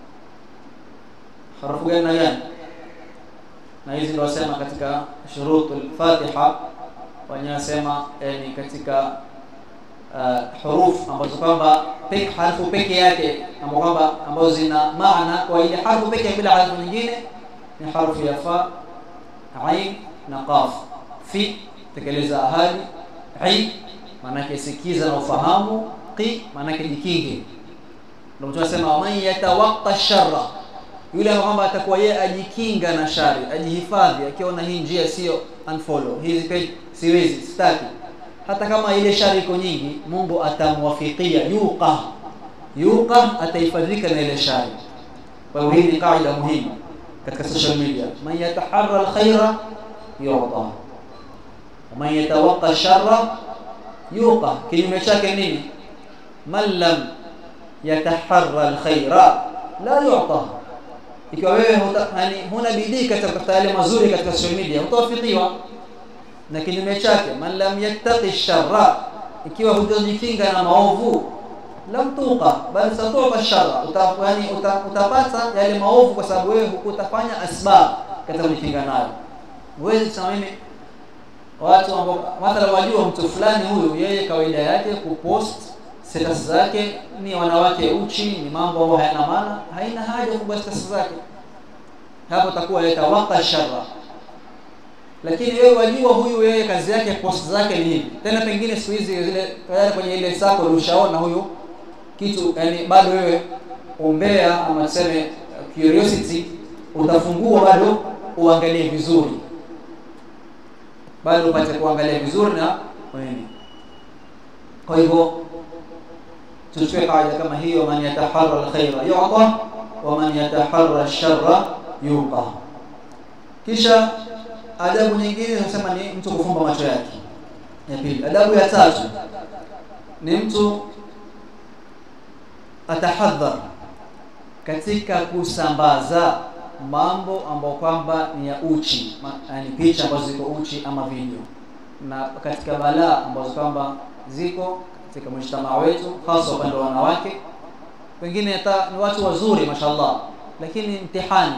harufu gani na gani na hizi ndio wasema katika shurutul fatiha wanasema yani katika uh, huruf ambazo kwamba peke harfu peke yake ambazo kwamba ambazo zina maana kwa ile harfu peke bila harfu nyingine ni harfu ya fa ain na qaf fi tekeleza ahadi ai maana sikiza na ufahamu qi maana jikinge ndio tunasema man yatawaqqa sharra yule kwamba atakuwa yeye ajikinga na shari ajihifadhi akiona hii njia sio unfollow hizi page siwezi sitaki hata kama ile shari iko nyingi Mungu atamwafikia yuqa yuqa atahifadhika na ile shari kwa hiyo hii ni kaida muhimu katika social media man yataharra alkhaira yuqa man yatawaqqa sharra yuqa kinyume chake nini man lam yataharra alkhaira la yu'ta ikiwa wewe yani huna bidii katika kutafuta yale mazuri katika social media utawafikiwa na kinyume chake man lam yattaqi sharra ikiwa hujajikinga na maovu lam tuqa bal satuqa sharra utafani utapata yale maovu kwa sababu wewe hukutafanya asbab katika kujikinga nayo wewe kusema mimi watu ambao mathalan wajua mtu fulani huyu yeye kawaida yake kupost status zake ni wanawake uchi ni mambo ambayo hayana maana haina haja kubwa status zake hapo takuwa yatawaqa sharra lakini wewe wajua huyu yeye kazi yake post zake ni hivi tena pengine siku hizi zile tayari kwenye ile sako ulishaona huyu kitu yani bado wewe umbea ama tuseme curiosity utafungua bado uangalie vizuri bado upate kuangalia vizuri na wewe kwa hivyo tuchukue kaida kama hiyo man yataharra alkhaira yu'ta wa man yataharra alsharra yuqa kisha adabu nyingine tunasema ni mtu kufumba macho yake ya pili adabu ya tatu ni mtu atahadhar katika kusambaza mambo ambayo kwamba ni ya uchi yani picha ambazo ziko uchi ama video na katika balaa ambazo kwamba ziko katika mshtama wetu hasa upande wa wanawake wengine hata ni watu wazuri mashallah lakini mtihani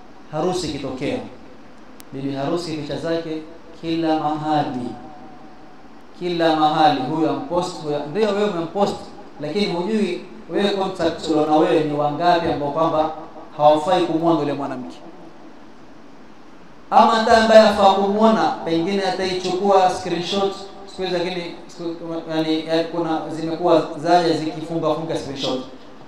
harusi kitokea bibi harusi picha zake kila mahali kila mahali huyu ampost huyu ndio wewe umempost lakini hujui wewe contact na wewe ni wangapi ambao kwamba hawafai kumwona yule mwanamke ama hata ambaye afaa kumwona pengine ataichukua screenshot siku hizi lakini yani, yani kuna zimekuwa zaja zikifunga funga screenshot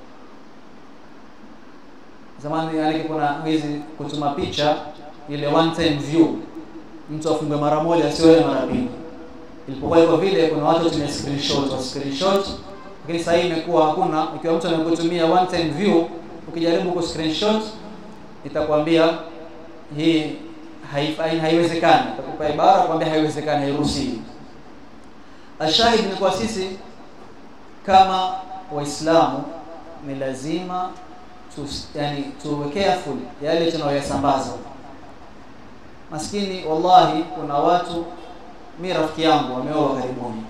zamani yani kuna hizi kutuma picha ile one time view mtu afunge mara moja sio mara mbili ilipokuwa iko vile kuna watu tumia screenshot wa screenshot lakini sasa hii imekuwa hakuna ikiwa mtu anakutumia one time view ukijaribu ku screenshot itakwambia hii haiwezekani itakupa ibara kwambia haiwezekani hairuhusiwi ashahid ni kwa sisi kama waislamu ni lazima tu, yani tuwe careful yale tunayoyasambaza maskini wallahi kuna watu mi rafiki yangu wameoa karibuni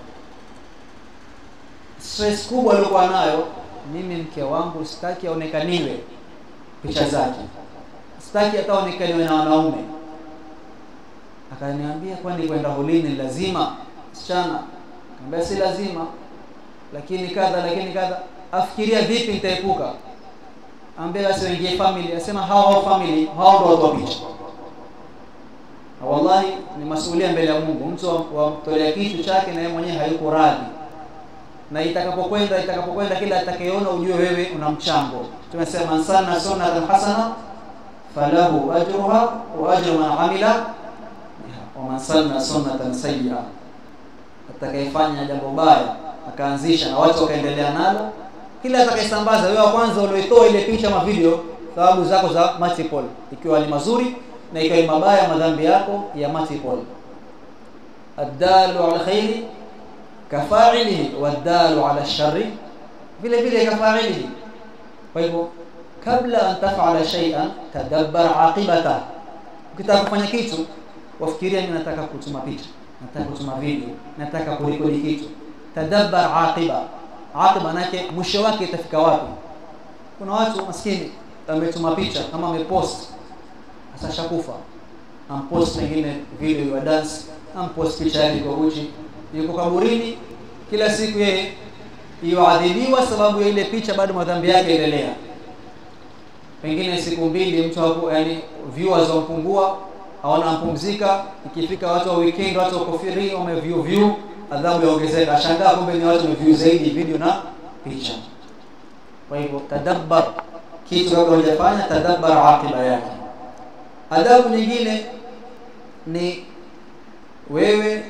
stress kubwa aliokuwa nayo mimi mke wangu sitaki aonekaniwe picha zake sitaki hata aonekaniwe na wanaume akaniambia kwani kwenda hulini lazima msichana kaambia si lazima lakini kadha lakini kadha afikiria vipi nitaepuka ambia basi waingie family asema hao hao family hao ndio watu wa picha na wallahi ni masuhulia mbele ya Mungu mtu wamtolea kitu chake na yeye mwenyewe hayuko radhi na itakapokwenda itakapokwenda kila atakayeona ujue wewe una mchango tumesema sana sunnatan hasana falahu ajruha wa ajru man amila wa man sanna sunnatan sayyi'a atakayefanya jambo baya akaanzisha na watu wakaendelea nalo kila atakayesambaza wewe wa kwanza ulioitoa ile picha ama video thawabu zako za multiple ikiwa ni mazuri na ikiwa ni mabaya madhambi yako ya multiple addalu ala khairi kafa'ilihi wadalu ala sharri vile vile kafa'ilihi kwa hivyo kabla an taf'ala shay'an tadabbar aqibata ukitaka kufanya kitu wafikiria mimi nataka kutuma picha nataka kutuma video nataka kurekodi kitu tadabbar aqiba aqiba nake mwisho wake itafika wapi kuna watu maskini ametuma picha kama amepost sasa shakufa ampost pengine video ya dance ampost picha yake kwa uchi yuko kaburini kila siku yeye yuadhibiwa sababu ya ile picha bado madhambi yake endelea pengine siku mbili mtu hapo yani viewers wampungua hawana mpumzika ikifika watu wa weekend watu wako free wame view view adhabu yaongezeka ashangaa kumbe ni watu wameview zaidi video na picha kwa hivyo tadabbar kitu kabla hujafanya tadabbar aqiba yake adhabu nyingine ni wewe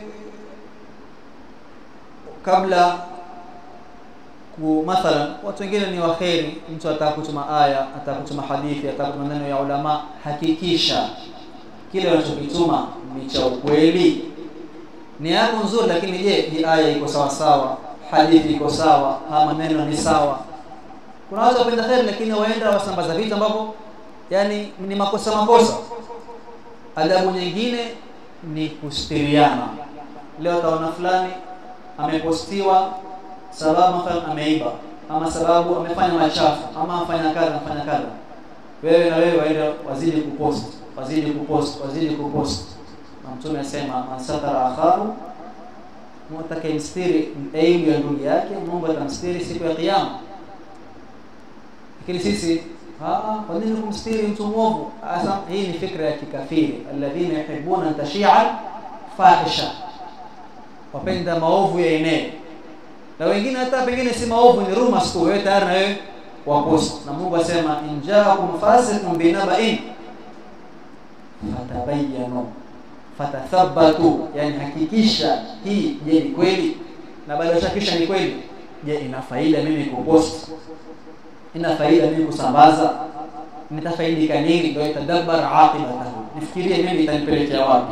kabla ku mathalan watu wengine ni waheri mtu ataka kutuma aya ataka kutuma hadithi ataka kutuma maneno ya ulama hakikisha kile unachokituma ni cha ukweli ni yako nzuri lakini je hii aya iko sawa sawa hadithi iko sawa haya maneno ni sawa kuna watu wapenda kheri lakini waenda wasambaza vitu ambavyo yani ni makosa makosa adabu nyingine ni kustiriana leo taona fulani amepostiwa sababu mathalan ameiba ama sababu amefanya machafu ama afanya kadha afanya kadha wewe na wewe waenda wazidi kupost wazidi kupost wazidi kupost na mtume asema man satara akhahu mtakayemstiri aibu ya ndugu yake Mungu atamstiri siku ya kiyama lakini sisi kwa nini kumstiri mtu mwovu asa hii ni fikra ya kikafiri alladhina yuhibbuna an tashia fahisha wapenda maovu yaenee na wengine hata pengine si maovu ni rumors tu wewe tayari na wewe wapost na Mungu asema injaakum fasiqun binaba'in fatabayyanu fatathabatu yani hakikisha hii je ni kweli na baada ya hakikisha ni kweli je ina faida mimi kupost ina faida mimi kusambaza nitafaidika nini ndio itadabbar aqibatahu nifikirie mimi itanipelekea wapi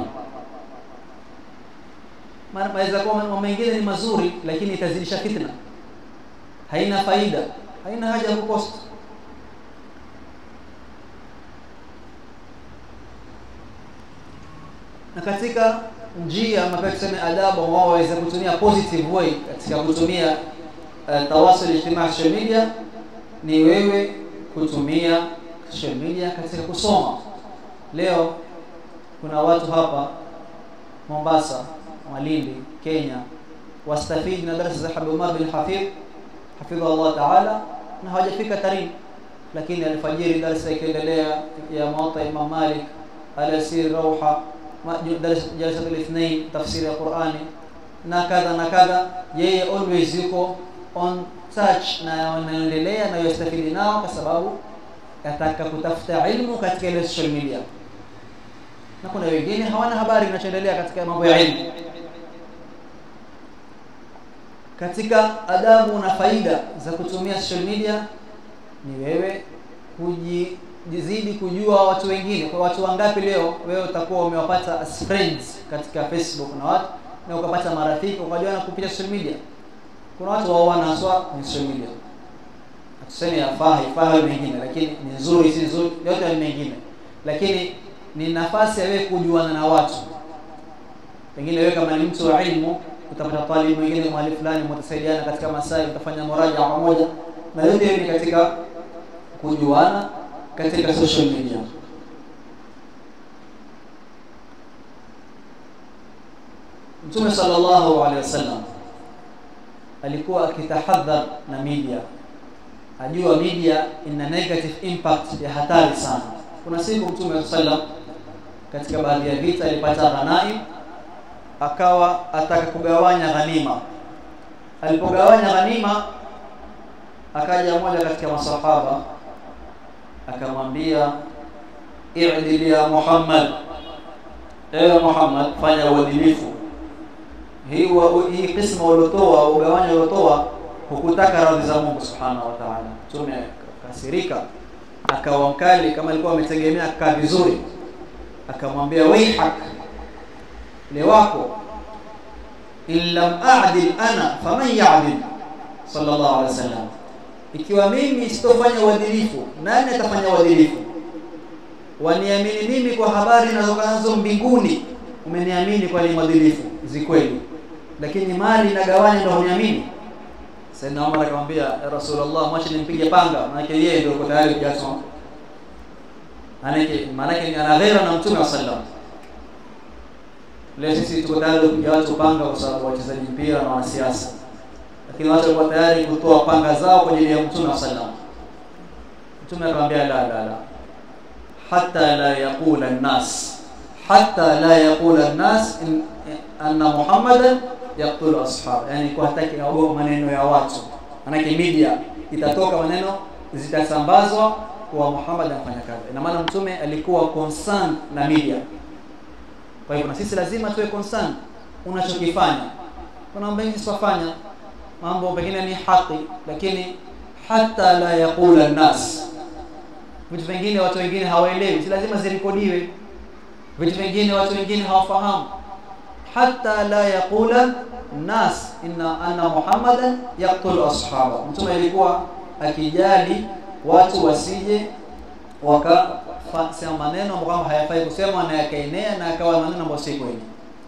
maana maweza kuwa mambo mengine ni mazuri lakini itazidisha fitna haina faida haina haja ya kupost na katika njia ambayo tuseme adabu wao waweza kutumia positive way katika kutumia uh, tawasul ijtimaa social media ni wewe kutumia social media katika kusoma leo kuna watu hapa Mombasa Malindi Kenya wastafidi na darasa za Habib Umar bin Hafidh hafidha Allah taala na hawajafika Tarim lakini alfajiri darasa ikiendelea ya Muwatta Imam Malik alasir Rawha jalsa al-ithnain tafsiri ya Qur'ani na kadha na kadha yeye always yuko on touch na wanaendelea na yastafidi nao kwa sababu ataka kutafuta ilmu katika ile social media na kuna wengine hawana habari kinachoendelea katika mambo ya ilmu katika adabu na faida za kutumia social media ni wewe kujizidi kujua watu wengine kwa watu wangapi leo wewe utakuwa umewapata as friends katika Facebook na watu na ukapata marafiki ukajuana kupitia social media kuna watu waoana haswa kwenye social media tuseme yafaa haifaa mengine lakini ni nzuri si nzuri yote ni mengine lakini ni nafasi ya wewe kujuana na watu pengine wewe kama ni mtu wa ilmu utapata talib mwingine mahali fulani mtasaidiana katika masai mtafanya muraja pamoja na yote ni katika kujuana katika social media Mtume sallallahu alaihi wasallam alikuwa akitahadhar na media ajua media ina negative impact ya hatari sana kuna siku Mtume sallam katika baadhi ya vita alipata ghanaim akawa ataka kugawanya ghanima alipogawanya ghanima akaja mmoja katika masahaba akamwambia i'dil ya Muhammad ewe Muhammad fanya uadilifu hii hii kisma uliotoa ugawanya uliotoa hukutaka radhi za Mungu subhanahu wa ta'ala mtume kasirika akawa mkali kama alikuwa ametegemea kaa vizuri akamwambia waihak le wako in lam a'dil ana faman ya'dil sallallahu alaihi wasallam ikiwa mimi sitofanya uadilifu nani atafanya uadilifu waniamini mimi kwa habari nazo mbinguni umeniamini kwa ni mwadilifu zikweli lakini mali nagawanya ndio uniamini Sayyidina Umar akamwambia ya Rasulullah mwache nimpige panga maana yeye ndio yuko tayari kujasoma manake manake ana ghera na Mtume sallam leo sisi tuko tayari kupiga watu panga kwa sababu wachezaji mpira na wanasiasa lakini watu walikuwa tayari kutoa panga zao kwa ajili ya Mtume sallam Mtume akamwambia la la la hatta la yaqula an-nas hatta la yaqula an-nas anna Muhammadan yaqtulu ashab yani kwa hataki aogopa maneno ya watu manake media itatoka maneno zitasambazwa kwa Muhammad anafanya kazi ina maana mtume alikuwa concerned na media kwa hivyo na sisi lazima tuwe concerned unachokifanya kuna mambo mengi sifanya mambo pengine ni haki lakini hata la yaqula nas vitu vingine watu wengine hawaelewi si lazima zirekodiwe vitu vingine watu wengine hawafahamu hata la yaqula nas inna anna muhammadan yaqtulu ashaba mtume alikuwa akijali watu wasije wakasema maneno ambayo hayafai kusema na yakaenea na akawa maneno ambayo si kweli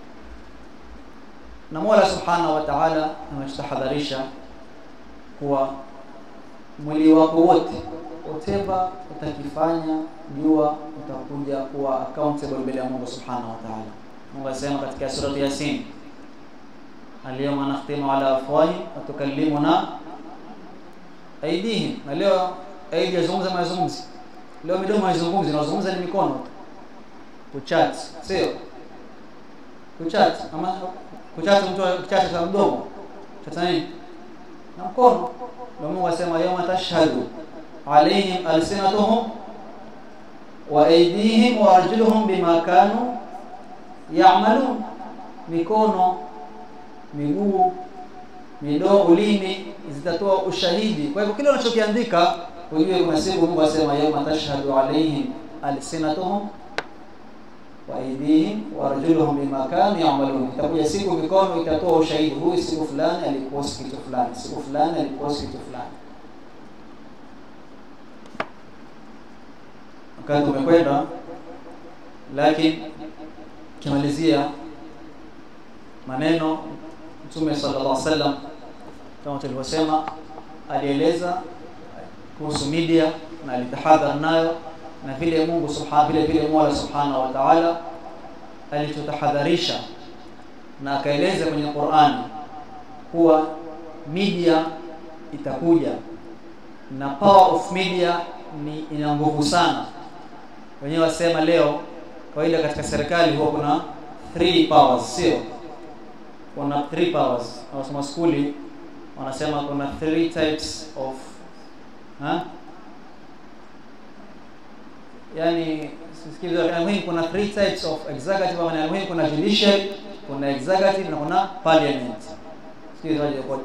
na Mola Subhanahu wa Ta'ala ametutahadharisha kuwa mwili wako wote whatever utakifanya jua utakuja kuwa accountable mbele ya Mungu Subhanahu wa Ta'ala Mungu asema katika sura Yasin Al-yawma nakhtimu ala afwahi wa tukallimuna aidihim na leo aidi yazungumza mazungumzi leo midomo haizungumzi inazungumza ni mikono kuchat sio kuchat ama kuchat mtu kuchat cha mdomo cha nini na mkono ndio Mungu asema yawma tashhadu alaihim alsinatuhum wa aydihim wa arjuluhum bima kanu ya'malun mikono miguu midomo ulimi zitatoa ushahidi kwa hivyo kile unachokiandika ujue kuna siku Mungu asema yawma tashhadu alaihim alsinatuhum wa aydihim wa arjuluhum bima kanu ya'malun itakuja siku mikono itatoa ushahidi huyu siku fulani alipost kitu fulani siku fulani alipost kitu fulani wakati umekwenda lakini kimalizia maneno Mtume sallallahu alaihi wasallam kama tulivyosema alieleza kuhusu media na alitahadhar nayo na vile Mungu subhanahu vile vile Mola subhanahu wa ta'ala alitutahadharisha na akaeleza kwenye Qur'ani kuwa media itakuja na power of media ni ina nguvu sana wenyewe wasema leo kawaida katika serikali huwa kuna three powers sio kuna three powers wasoma skuli wanasema kuna three types of ha? yani sikiza muhimu kuna three types of executive ama muhimu kuna judiciary kuna executive na kuna parliament sikiza waje kwa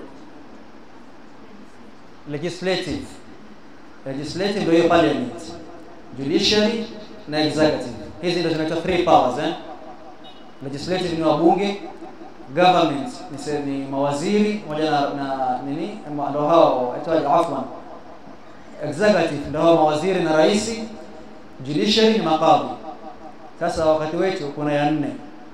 legislative legislative ndio hiyo parliament judiciary na executive hizi ndio zinaitwa three powers eh legislative ni wabunge government ni, se, ni mawaziri pamoja na, na nini ndio hao aitwaje afwan executive ndio hao mawaziri na rais judiciary ni makadhi sasa wakati wetu kuna ya nne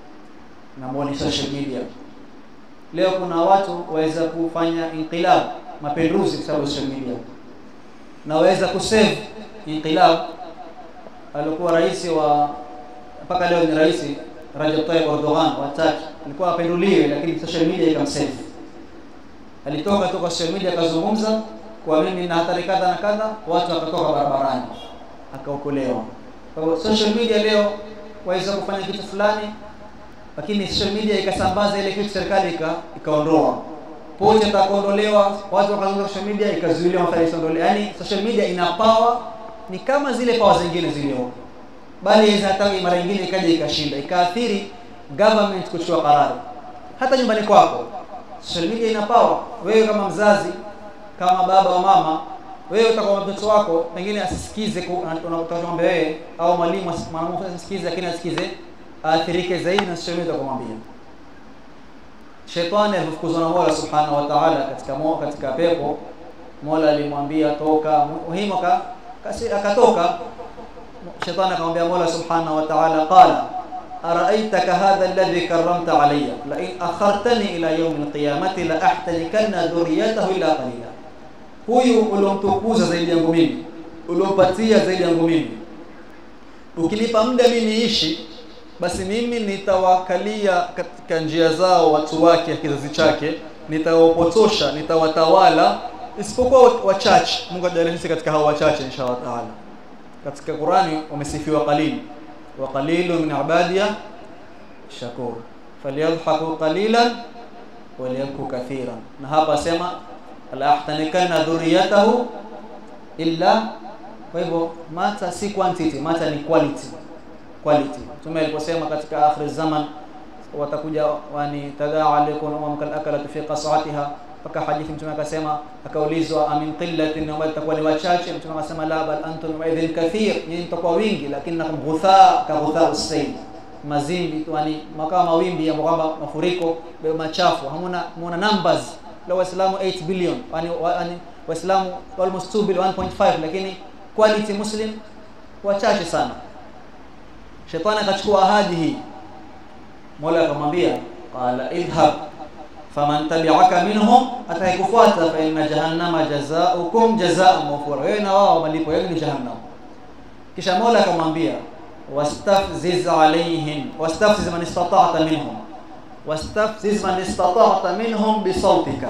na ni social media leo kuna watu waweza kufanya inqilab mapinduzi kwa sababu social media na waweza kusave inqilab alikuwa rais wa mpaka leo ni rais Rajab Tayyip Erdogan wa Turkey alikuwa apenduliwe lakini social media ikamsave alitoka tu kwa social media akazungumza kwa mimi na hatari kadha na kadha watu wakatoka barabarani akaokolewa kwa hivyo social media leo waweza kufanya kitu fulani lakini social media ikasambaza ile kitu serikali ikaondoa pote atakaondolewa watu wakazungumza social media ikazuiliwa mafanya isiondolewe yani social media ina power ni kama zile power zingine zilio bali hata mara nyingine ikaja ikashinda ikaathiri government kuchukua karari hata nyumbani kwako social media ina power wewe kama mzazi kama baba wa mama wewe utakuwa mtoto wako pengine asisikize unataka wewe au mwalimu mwanafunzi asisikize lakini asikize aathirike zaidi na social media kumwambia Shetani alifukuzwa na Mola Subhanahu wa Ta'ala katika mo, katika pepo Mola alimwambia toka muhimu akatoka Shetani akamwambia Mola Subhanahu wa Ta'ala qala araitaka hadha alladhi karramta alayya la in akhartani ila yawm alqiyamati la ahtanikanna dhurriyatahu illa qalila huyu uliomtukuza zaidi yangu mimi uliompatia zaidi yangu mimi ukinipa muda mimi niishi basi mimi nitawakalia katika njia zao watu wake kizazi chake nitawapotosha nitawatawala isipokuwa wachache Mungu ajalie sisi katika hao wachache inshallah taala katika Qurani wamesifiwa qalil wa qalilun min ibadiya shakur falyadhaku qalilan waliyabku kathiran na hapa sema la ahtanikanna dhurriyatahu illa kwa hivyo mata si quantity mata ni quality quality tume aliposema katika akhir zaman watakuja wani tadaa alaikum umam kal akalat fi qasatiha mpaka hadithi mtume akasema akaulizwa amin qillatin wa itakuwa ni wachache mtume akasema la bal antum idhin kathir nyinyi mtakuwa wingi lakini nakum ghutha ka ghutha usayd mazimbi yani makao mawimbi ya kwamba mafuriko machafu hamuna hamuna numbers la waislamu 8 billion yani yani waislamu almost 2 billion 1.5 lakini quality muslim wachache sana shetani akachukua ahadi hii Mola akamwambia qala idhhab faman tabi'aka minhum ataikufuata fa inna jahannama jazaa'ukum jazaa'an mawfura wewe na wao malipo yenu ni jahannam kisha Mola akamwambia wastafziz alaihim wastafziz man istata'ta minhum wastafziz man istata'ta minhum bisautika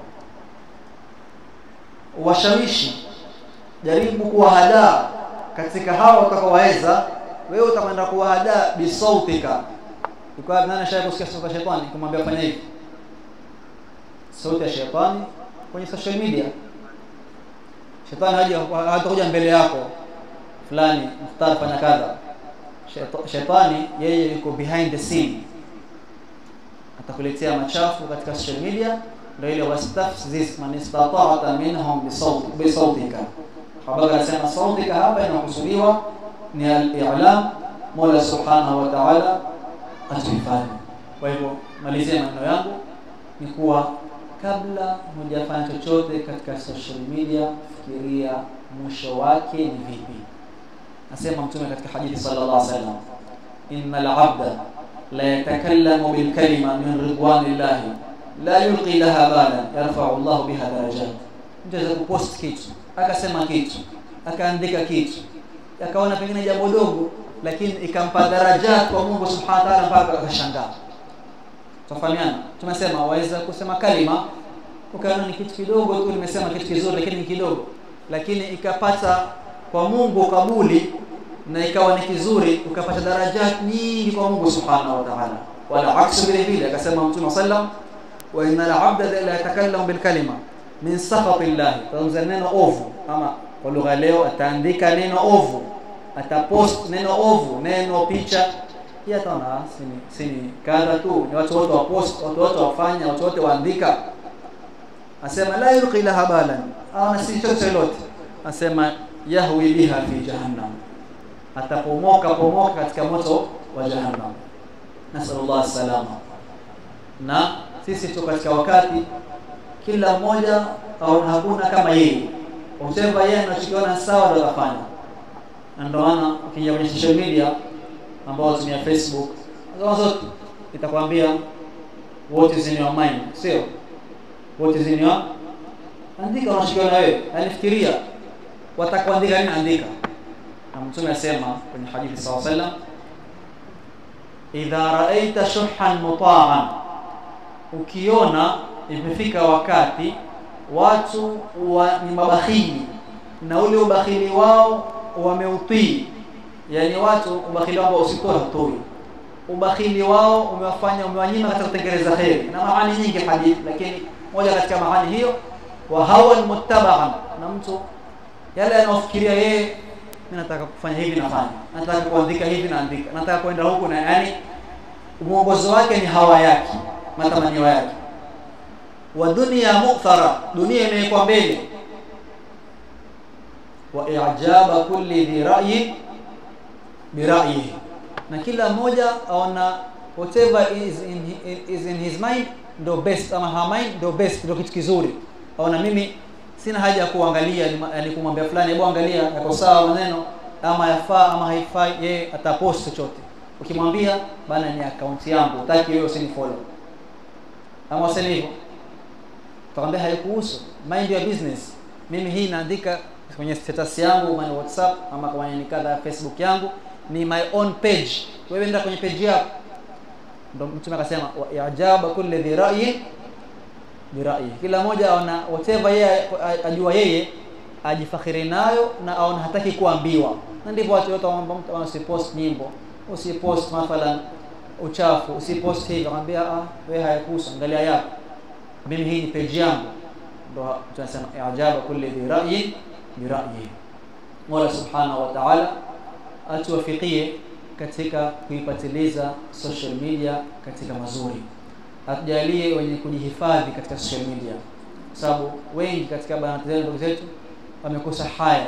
washawishi jaribu kuwahadaa katika hao utakaowaweza wewe utakwenda kuwahadaa bisautika ikawa nani shaka kusikia sauti ya shetani kumwambia fanya hivi sauti ya shetani kwenye social media shetani haja hatakuja mbele yako fulani mختار fanya kadha shetani yeye yuko behind the scene atakuletea machafu katika social media ndio ile wastafziz man istata'ta minhum bi sautika habari anasema sautika hapa inakusudiwa ni al-i'lam Mola Subhanahu wa Ta'ala atuhifadhi. Kwa hivyo malizia maneno yangu ni kuwa kabla hujafanya chochote katika social media, fikiria mwisho wake ni vipi. Nasema Mtume katika hadithi sallallahu alaihi wasallam, innal abda la yatakallamu bil kalima min ridwanillahi la yulqi laha balan yarfa'u Allah biha darajat. Mtu anaweza kupost kitu akasema kitu akaandika kitu akaona pengine jambo dogo lakini ikampa daraja kwa Mungu Subhanahu wa Ta'ala mpaka akashangaa tufahamiana tumesema waweza kusema kalima ukaona ni kitu kidogo tu nimesema kitu kizuri lakini ni kidogo lakini ikapata kwa Mungu kabuli na ikawa ni kizuri ukapata darajat nyingi kwa Mungu subhanahu wa ta'ala wala aksu vile vile akasema mtume sallam wa innal abda la yatakallamu bil kalima min sakhati llah kwanza neno ovu ama kwa lugha leo ataandika neno ovu atapost neno ovu neno picha pia taona sini sini kadha tu ni watu wote wa post watu wote wafanya watu wote waandika asema la yulqi laha balan ana si chochote lolote asema yahwi biha fi jahannam atapomoka pomoka katika moto wa jahannam nasallallahu salama na sisi tu katika wakati kila mmoja au hakuna kama yeye usema yeye anachokiona sawa ndio atafanya na ndio maana ukija kwenye social media ambao tumia Facebook kama zote itakwambia what is in your mind sio what is in your andika unachokiona wewe yani fikiria watakuandika nini andika na mtume asema kwenye hadithi sawa sallam idha raaita shuhan mutaan ukiona imefika wakati watu wa, ni mabakhili na ule ubakhili wao wameutii yani watu ubakhili wao usitoe hutoi ubakhili wao umewafanya umewanyima katika kutengeneza kheri na maani nyingi hadithi lakini moja katika maani hiyo wa hawa muttaba'an na mtu yale anaofikiria yeye mimi nataka kufanya hivi nafanya nataka kuandika hivi naandika nataka kwenda huku na yani mwongozo wake ni hawa yake matamanio yake wa dunia mu'thara dunia imewekwa mbele wa i'jaba kulli dhi ra'yin bi ra'yihi na kila mmoja aona whatever is in, is in his mind ndo best ama her mind ndo best ndo kitu kizuri aona mimi sina haja ya kuangalia yani kumwambia fulani hebu angalia yako sawa maneno ama yafaa ama haifai yeye atapost chochote ukimwambia bana ni account yangu utaki wewe usinifollow ama useme hivyo utakwambia haikuhusu mind your business mimi hii naandika kwenye status yangu ama whatsapp ama kwenye nikadha facebook yangu ni my own page wewe nenda kwenye page yako ndo mtume akasema wa ajaba kulli dhi ra'yin birai kila mmoja aona whatever yeye ajua yeye ajifakhiri nayo na aona hataki kuambiwa na ndivyo watu wote waomba mtu usipost nyimbo usipost mathalan uchafu usipost hivi akamwambia ah wewe hayakuhusu angalia yako mimi hii ni page yangu ndo tunasema ajaba kulli dhi ra'yin bi ra'yi Mola subhanahu wa ta'ala atuwafikie katika kuipatiliza social media katika mazuri atujalie wenye kujihifadhi katika social media kwa sababu wengi katika banati zetu ndugu zetu wamekosa haya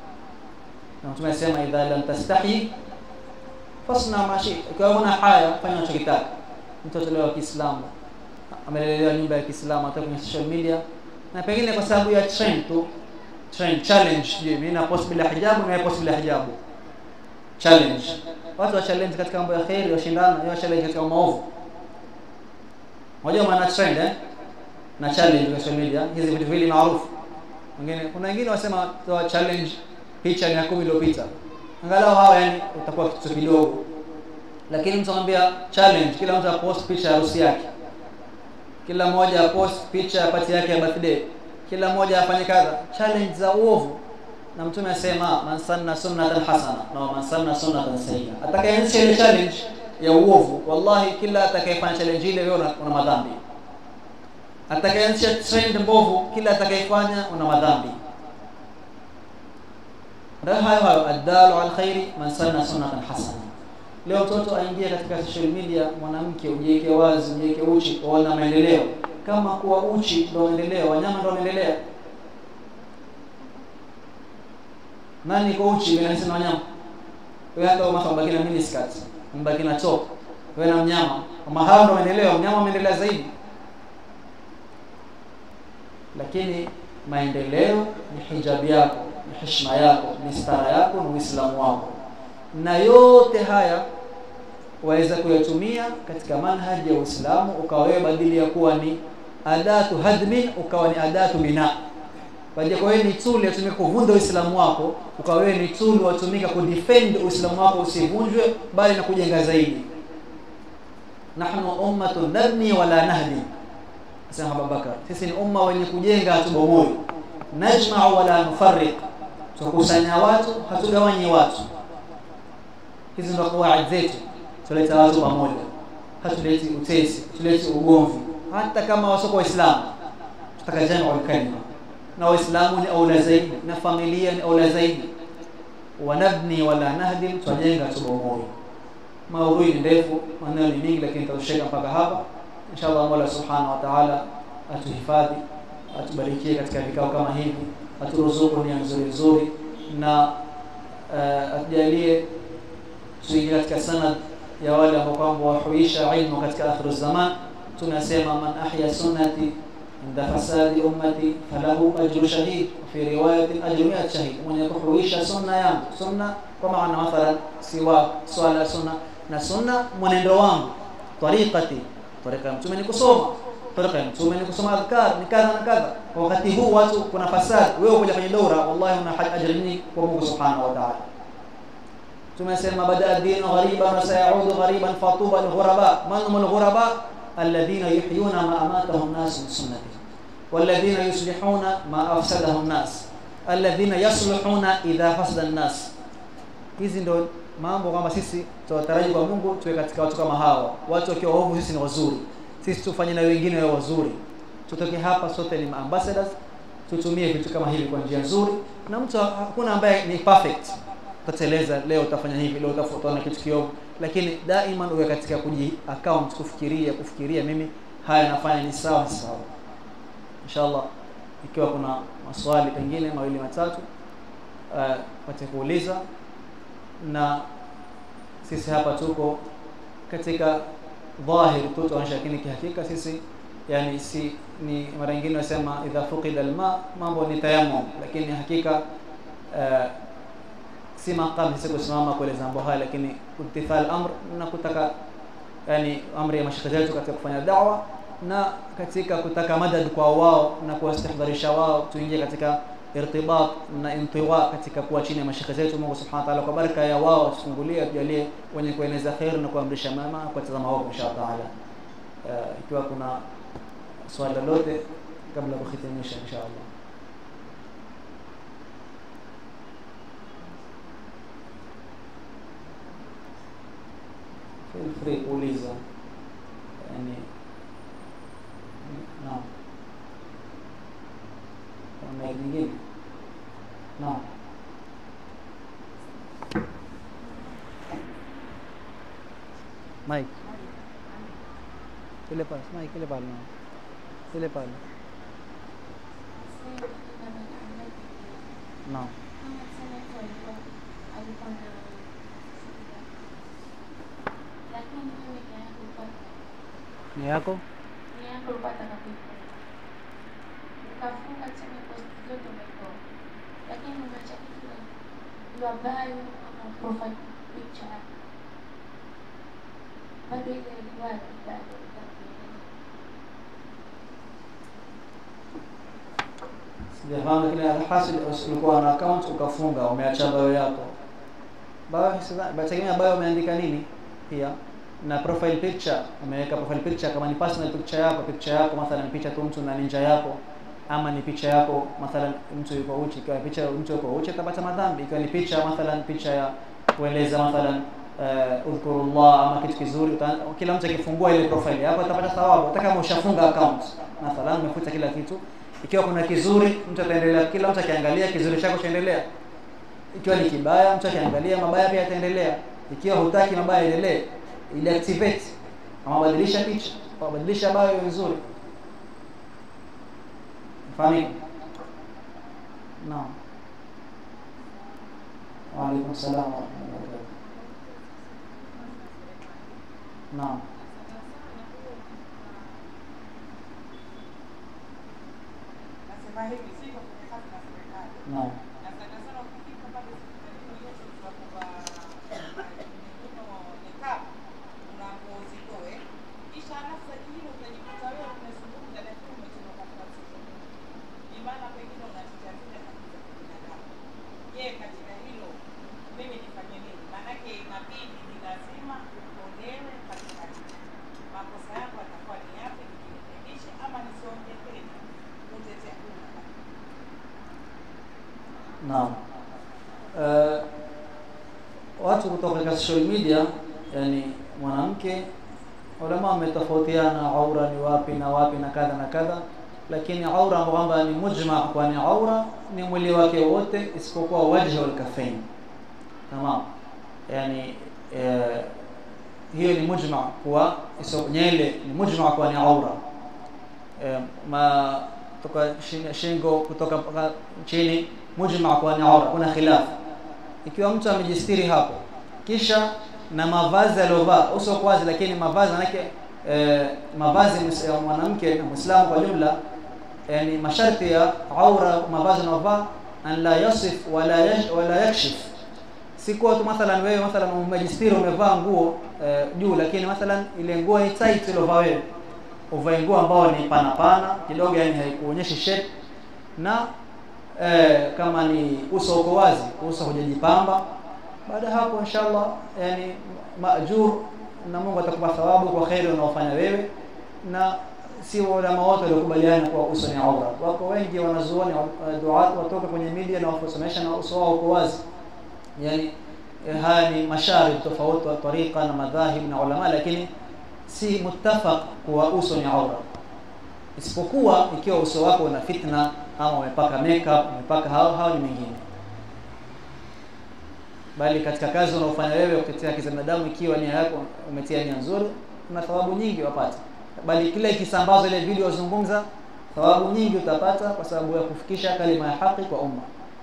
na mtume anasema idha lam tastahi fasna ma shi ikiwa una haya fanya unachokitaka mtoto leo wa Kiislamu amelelewa nyumba ya Kiislamu hata kwenye social media na pengine kwa sababu ya trend tu trend challenge je mimi na post bila hijabu na post bila hijabu challenge watu wa challenge katika mambo ya khairi washindana wa challenge katika maovu Unajua maana trend eh? Na challenge kwa social media, hizi vitu vile maarufu. Wengine kuna wengine wasema toa challenge picha ya 10 iliyopita. Angalau hawa yani utakuwa kitu kidogo. Lakini mtu anambia challenge, kila mtu apost picha ya harusi yake. Kila mmoja apost picha ya party yake ya birthday. Kila mmoja afanye kadha. Challenge za uovu. Na mtume asema man sanna sunnatan hasana na man sanna sunnatan sayyi'a. Atakayeanzisha ile challenge ya uovu wallahi kila atakayefanya challenge ile wewe una madhambi atakayeanzisha trend mbovu kila atakayefanya una madhambi ndio hayo hayo adalu al khairi man sanna sunnatan hasana leo mtoto aingia katika social media mwanamke ujiweke wazi ujiweke uchi waona maendeleo kama kuwa uchi ndio maendeleo wanyama ndio wanaendelea nani kwa uchi bila nasema wanyama wewe hata kama mbaki na mini skirt mbaki na top wewe na mnyama kama hao ndio maendeleo mnyama ameendelea zaidi lakini maendeleo ni hijabi yako ni heshima yako ni stara yako ni uislamu wako na yote haya waweza kuyatumia katika manhaji ya Uislamu ukawa wewe badili ya kuwa ni adatu hadmin ukawa ni adatu bina baada kwa wewe ni tool yatumika kuvunja Uislamu wako ukawa wewe ni tool watumika kudefend Uislamu wako usivunjwe bali na kujenga zaidi nahnu ummatun nabni wala nahdi asema Abubakar sisi ni umma wenye kujenga hatubomoi najma'u wala nufarriq tukusanya watu hatugawanyi watu hizi ndio kawaida zetu tuleta watu pamoja hatuleti utesi tuleti ugomvi hata kama wasoko waislamu tutaka jamu kalima na waislamu ni aula zaidi na familia ni aula zaidi wanabni wala nahdim twajenga tubomoyo maudhui ni ndefu maneno ni mingi lakini tutashika mpaka hapa inshallah Mola subhanahu wa ta'ala atuhifadhi atubarikie katika vikao kama hivi aturuzuku nia nzuri nzuri na uh, atujalie tuingie katika sanad ya wale ambao kwamba wahuisha ilmu katika akhiru zaman tunasema man ahya sunnati inda fasadi ummati falahu ajru shahid fi riwayatin ajru mi'at shahid mwenye kuhuisha sunna yangu sunna kwa maana mathalan siwa swala sunna na sunna mwenendo wangu tariqati tariqa mtume ni kusoma tariqa mtume ni kusoma adhkar ni kadha na kadha kwa wakati huu watu kuna fasadi wewe kuja kwenye daura wallahi una ajri nyingi kwa Mungu subhanahu wa ta'ala tumesema bada dinu ghariban wa sayaudu ghariban fatuba alghuraba man hum alghuraba alladhina yuhyuna ma amatahum nas min sunnati والذين يصلحون ما افسده الناس الذين يصلحون idha fasada الناس hizi ndo mambo kwamba sisi tunataraji kwa Mungu tuwe katika watu kama hawa watu wakiwa waovu sisi ni wazuri sisi tufanye na wengine wawe wazuri tutoke hapa sote ni ambassadors tutumie vitu kama hivi kwa njia nzuri na mtu hakuna ambaye ni perfect utateleza leo utafanya hivi leo utafuta na kitu kiovu lakini daima uwe katika kuji account kufikiria kufikiria mimi haya nafanya ni sawa ni sawa inshallah ikiwa kuna maswali pengine mawili matatu uh, pate kuuliza na sisi hapa tuko katika dhahir tu tuonyesha lakini kihakika sisi yani si ni mara nyingine wasema idha fuqida alma mambo ni tayammum lakini hakika uh, si maqam sisi kusimama kueleza mambo haya lakini imtithal amr na kutaka yani amri ya mashaka zetu katika kufanya da'wa na katika kutaka madad kwa wao na kuwastahdharisha wao tuingie katika irtibat na intiwa katika kuwa chini ya mashaka zetu Mungu Subhanahu wa Ta'ala kwa baraka ya wao tufungulie tujalie wenye kueneza khair na kuamrisha mema kwa tazama wao insha Allah uh, ikiwa kuna swali lolote kabla ya kuhitimisha insha Allah feel free kuuliza yani naam kuna mic nyingine naam mic ile pale mic ile pale naam ile pale naam ni yako lakini umeacha kitu la bio ama profile picture bado ile ilikuwa bado sijafahamu kile alhasil ulikuwa na account ukafunga umeacha bio yako bio bategemea bio umeandika nini pia na profile picture umeweka profile picture kama ni personal picture yako picture yako mathalan picha tu mtu na ninja yako ama ni picha yako mathalan mtu yuko uchi ikiwa picha mtu yuko uchi atapata madhambi ikiwa ni picha mathalan picha ya kueleza mathalan uh, udhkurullah ama kitu kizuri uta, kila mtu akifungua ile profile yako atapata thawabu hata kama ushafunga account mathalan umefuta kila kitu ikiwa kuna kizuri mtu ataendelea kila mtu akiangalia kizuri chako chaendelea ikiwa ni kibaya mtu akiangalia mabaya pia yataendelea ikiwa hutaki mabaya endelee ili activate ama badilisha picha au badilisha bio iwe nzuri fahamika naam wa alaikum salam wa rahmatullahi wa barakatuh naam Nasema hivi siko kwenye kazi na serikali. naam Na sana sana ukifika pale hospitalini yote tutakuwa nikaa una nguo zitoe. Kisha halafu saa nyingine utajikuta wewe umezungumza lakini umetoka katika sehemu. Ni maana pengine unatetea zile haki za kibinadamu. Je, katika hilo mimi nifanye nini? Maanake inabidi ni lazima utolewe katika Naam. Uh, watu kutoka katika social media yani mwanamke ulama wametofautiana aura ni wapi na wapi na kadha na kadha lakini aura kwamba ni mujma kwa ni aura ni mwili wake wote isipokuwa wajhi wal kafain tamam yani eh, hiyo ni mujma kwa iso nyele ni mujma kwa ni aura eh, ma kutoka shingo kutoka mpaka chini mujma kwa ni aura kuna khilaf ikiwa mtu amejistiri hapo kisha na mavazi aliyovaa uso kwa wazi lakini mavazi manake eh, mavazi ya mwanamke na Muislamu kwa jumla yani masharti ya aura mavazi anayovaa an la yasif wala yash, wala yakshif si kwa tu mathalan wewe mathalan umejistiri umevaa nguo eh, juu lakini mathalan ile nguo ni tight iliyovaa wewe uvae nguo ambao ni pana pana kidogo yani haikuonyeshi shape na eh, kama ni uso uko wazi uso hujajipamba baada hapo inshallah yani maajur na Mungu atakupa thawabu kwa khairi unaofanya wewe na si ulama wote waliokubaliana kwa uso ni aura wako wengi wanazuoni uh, duat watoka kwenye media na wafusomesha na uso wao uko wazi yani eh, haya ni masharib tofauti wa tariqa na madhahib na ulama lakini si muttafaq kuwa uso ni aura isipokuwa ikiwa uso wako una fitna ama umepaka makeup umepaka hao hao ni mengine bali katika kazi unaofanya wewe kutetea haki za binadamu ikiwa nia yako umetia nia nzuri una thawabu nyingi wapata bali kile kisambazo ile video zungumza thawabu nyingi utapata kwa sababu ya kufikisha kalima ya haki kwa umma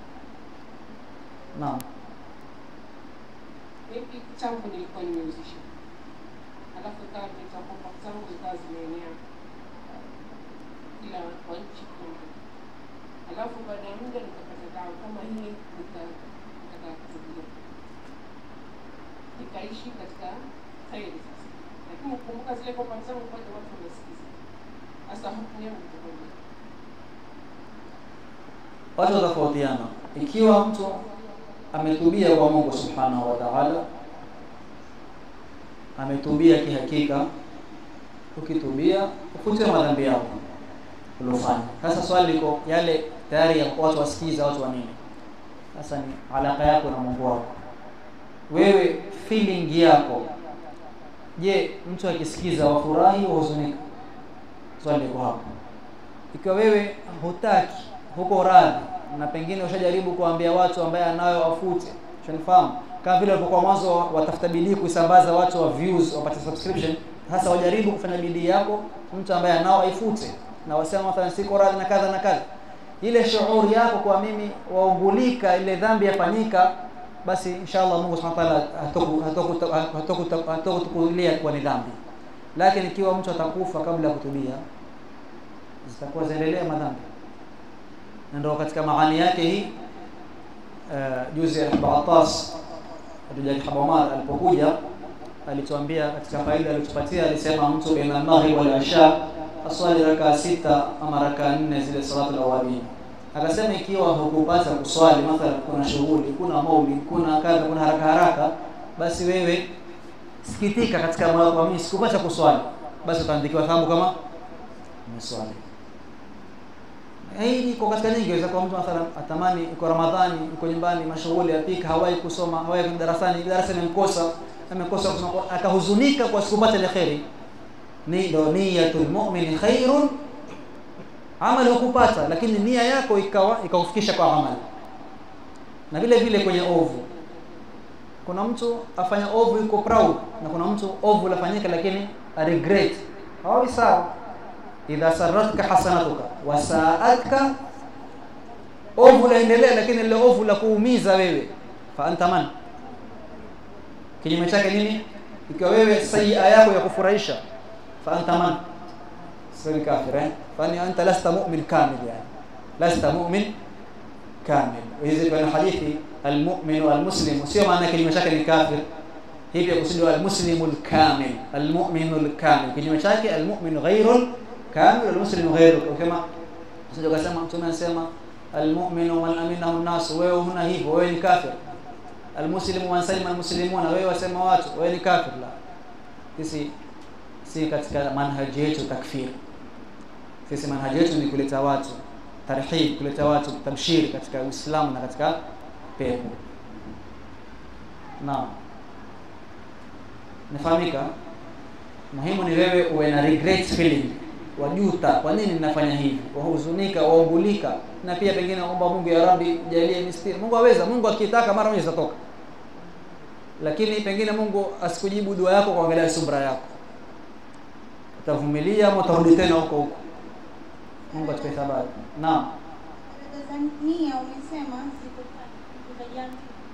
naam Mimi changu nilikuwa nimeuzisha, alafu ikawa vita kwamba zangu zikawa zimeenea kila kwa nchi kumi, alafu baada ya muda nikapata dawa kama hii, nika- nikataka kutulia, nikaishi katika kheri sasa, lakini ukumbuka zile kwamba zangu bado watu wamesikiza. Sasa hukumu yangu itakuwa watu watofautiana ikiwa mtu ametubia kwa Mungu subhanahu wa ta'ala ametubia kihakika ukitubia ufute madhambi yako uliofanya sasa swali liko yale tayari ya watu wasikiza watu wa nini sasa ni alaka yako na Mungu wako wewe feeling yako je mtu akisikiza wafurahi au huzunika swali liko hapo ikiwa wewe hutaki huko radhi na pengine ushajaribu kuambia watu ambaye anayo afute ushanifahamu kama vile walipokuwa mwanzo watafuta bidii kuisambaza watu wa views wapate subscription sasa wajaribu kufanya bidii yako mtu ambaye anao aifute na wasema mathalan siko radhi na kadha na kadha ile shughuri yako kwa mimi waungulika ile dhambi yafanyika basi inshallah Mungu subhanahu wa ta'ala hatoku hatokutukulia kwa ni dhambi lakini ikiwa mtu atakufa kabla ya kutubia zitakuwa zaendelea madhambi na ndio katika maani yake hii uh, juzi Abbas Abdul Habamar alipokuja alituambia katika faida alitupatia alisema mtu baina maghrib wal isha aswali raka sita ama raka nne zile salatu al-awabin akasema ikiwa hukupata kuswali mathalan kuna shughuli kuna maulid kuna kadha kuna haraka haraka basi wewe sikitika katika moyo wako mimi sikupata kuswali basi utaandikiwa thawabu kama umeswali hii iko katika nyingi inaweza kuwa mtu mathalan atamani iko Ramadhani iko nyumbani mashughuli apika hawai kusoma hawai kwenda darasani darasa imemkosa amekosa kusoma akahuzunika kwa sikupata ile khairi ni ndo niyatul mu'min khairun amali hukupata lakini nia yako ikawa ikaufikisha kwa amali na vile vile kwenye ovu kuna mtu afanya ovu yuko proud na kuna mtu ovu lafanyika lakini a regret hawawi sawa idha saratka hasanatuka wasaatka ovu laendelea lakini ile ovu la kuumiza wewe fa anta man kinyume chake nini ikiwa wewe sayia yako ya kufurahisha fa anta man sio kafir eh fani anta lasta mu'min kamil yani lasta mu'min kamil hizi kwa hadithi almu'min walmuslim sio maana kinyume chake ni kafir hivi kusudiwa almuslimul kamil almu'minul kamil kinyume chake almu'min ghairul kamil almuslim ghairu kama sio kasema mtume anasema almu'minu man aminahu an-nas wewe huna hivyo wewe ni kafir almuslimu man salima almuslimuna wewe wasema watu wewe ni kafir la sisi si katika manhaji yetu takfir sisi manhaji yetu ni kuleta watu tarhib kuleta watu tabshiri katika Uislamu na katika pepo naam nafahamika muhimu ni wewe uwe na regret feeling wajuta kwa nini ninafanya hivi wahuzunika waugulika na pia pengine omba Mungu ya Rabbi jalie mistiri Mungu aweza Mungu akitaka mara moja zitatoka lakini pengine Mungu asikujibu dua yako kwa kuangalia subra yako utavumilia ama utarudi tena huko huko Mungu atupe thabati naam Tanzania umesema siku tatu utajia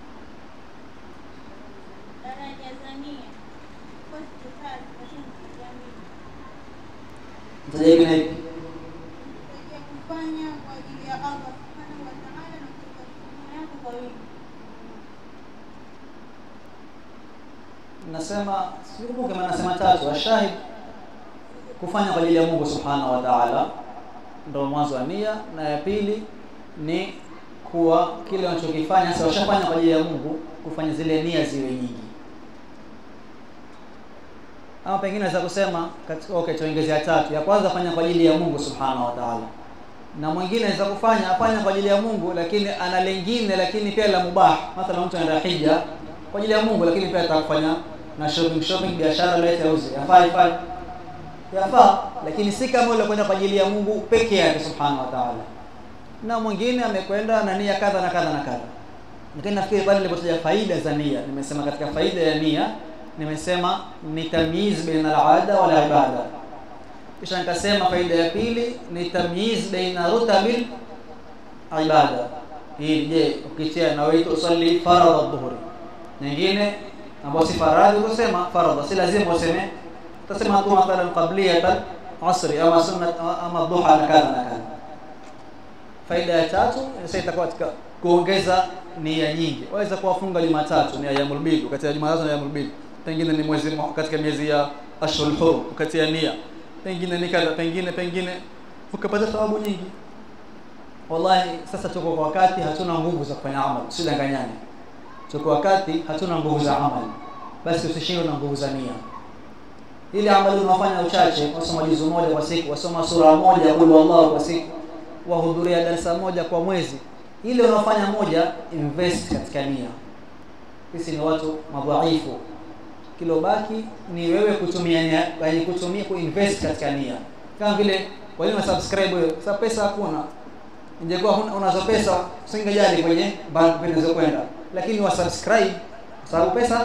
daraja za nia kwa siku tatu lakini sijamii mtaja hivi na hivi kusaidia kufanya kwa ajili ya Allah subhanahu wa ta'ala na kutoka huduma yako kwa wingi. nasema sikumbuke maana nasema tatu ashahid kufanya kwa ajili ya Mungu subhanahu wa ta'ala ndio mwanzo wa nia na ya pili ni kuwa kile unachokifanya sasa ushafanya kwa ajili ya Mungu kufanya zile nia ziwe nyingi ama pengine naweza kusema katika okay tuongezea tatu ya kwanza fanya kwa ajili ya Mungu subhanahu wa ta'ala na mwingine anaweza kufanya afanya kwa ajili ya Mungu lakini ana lengine lakini pia la mubah mathalan mtu anaenda hija kwa ajili ya Mungu lakini pia atakufanya na shopping shopping biashara lete auze yafaa ifai yafaa lakini si kama ule kwenda kwa ajili ya Mungu peke yake subhanahu wa ta'ala na mwingine amekwenda na nia kadha na kadha na kadha lakini nafikiri pale nilipotaja faida za nia nimesema katika faida ya nia nimesema ni tamyiz baina al-ada wal ibada kisha nikasema faida ya pili ni tamyiz baina rutabil ibada hii je ukitia na wewe usalli faradha adh-dhuhri nyingine ambayo si faradhi utasema faradha si lazima useme utasema tu mathalan qabliyatan asri ama sunna ama dhuha na kadha na kadha faida ya tatu sasa itakuwa katika kuongeza nia nyingi waweza kuwafunga Jumatatu ni ayyamul bid kati ya Jumatatu na ayyamul bid pengine ni mwezi katika miezi ya ashhurul hurum kati ya nia pengine ni kadha pengine pengine ukapata thawabu nyingi wallahi sasa tuko kwa wakati hatuna nguvu za kufanya amal usidanganyane tuko wakati hatuna nguvu za amal basi usishindwe na nguvu za nia ili amali unafanya uchache wasoma juzu moja kwa siku wasoma sura moja kul wallahu kwa siku wahudhuria darasa moja kwa mwezi ile unafanya moja invest katika nia sisi ni watu madhaifu kilobaki ni wewe kutumia nia yani kutumia kuinvest katika nia kama vile walimu subscribe wewe sasa pesa hakuna ingekuwa unazo pesa usingejali kwenye bank kwenda lakini wa subscribe sababu pesa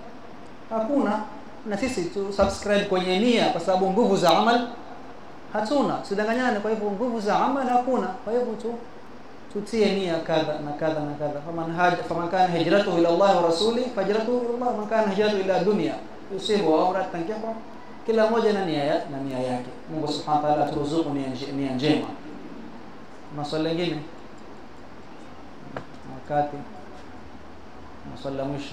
hakuna na sisi tu subscribe kwenye nia kwa sababu nguvu za amal hatuna sidanganyane kwa hivyo nguvu za amal hakuna kwa hivyo tu tutie nia kadha na kadha na kadha faman haja faman kana hijratuhu ila Allah wa rasuli fajratuhu ila Allah man kana hijratuhu ila dunya yusibu au ratankihu kila moja na nia na nia yake Mungu subhanahu wa ta'ala turuzuku nia njema maswali mengine wakati maswali la mwisho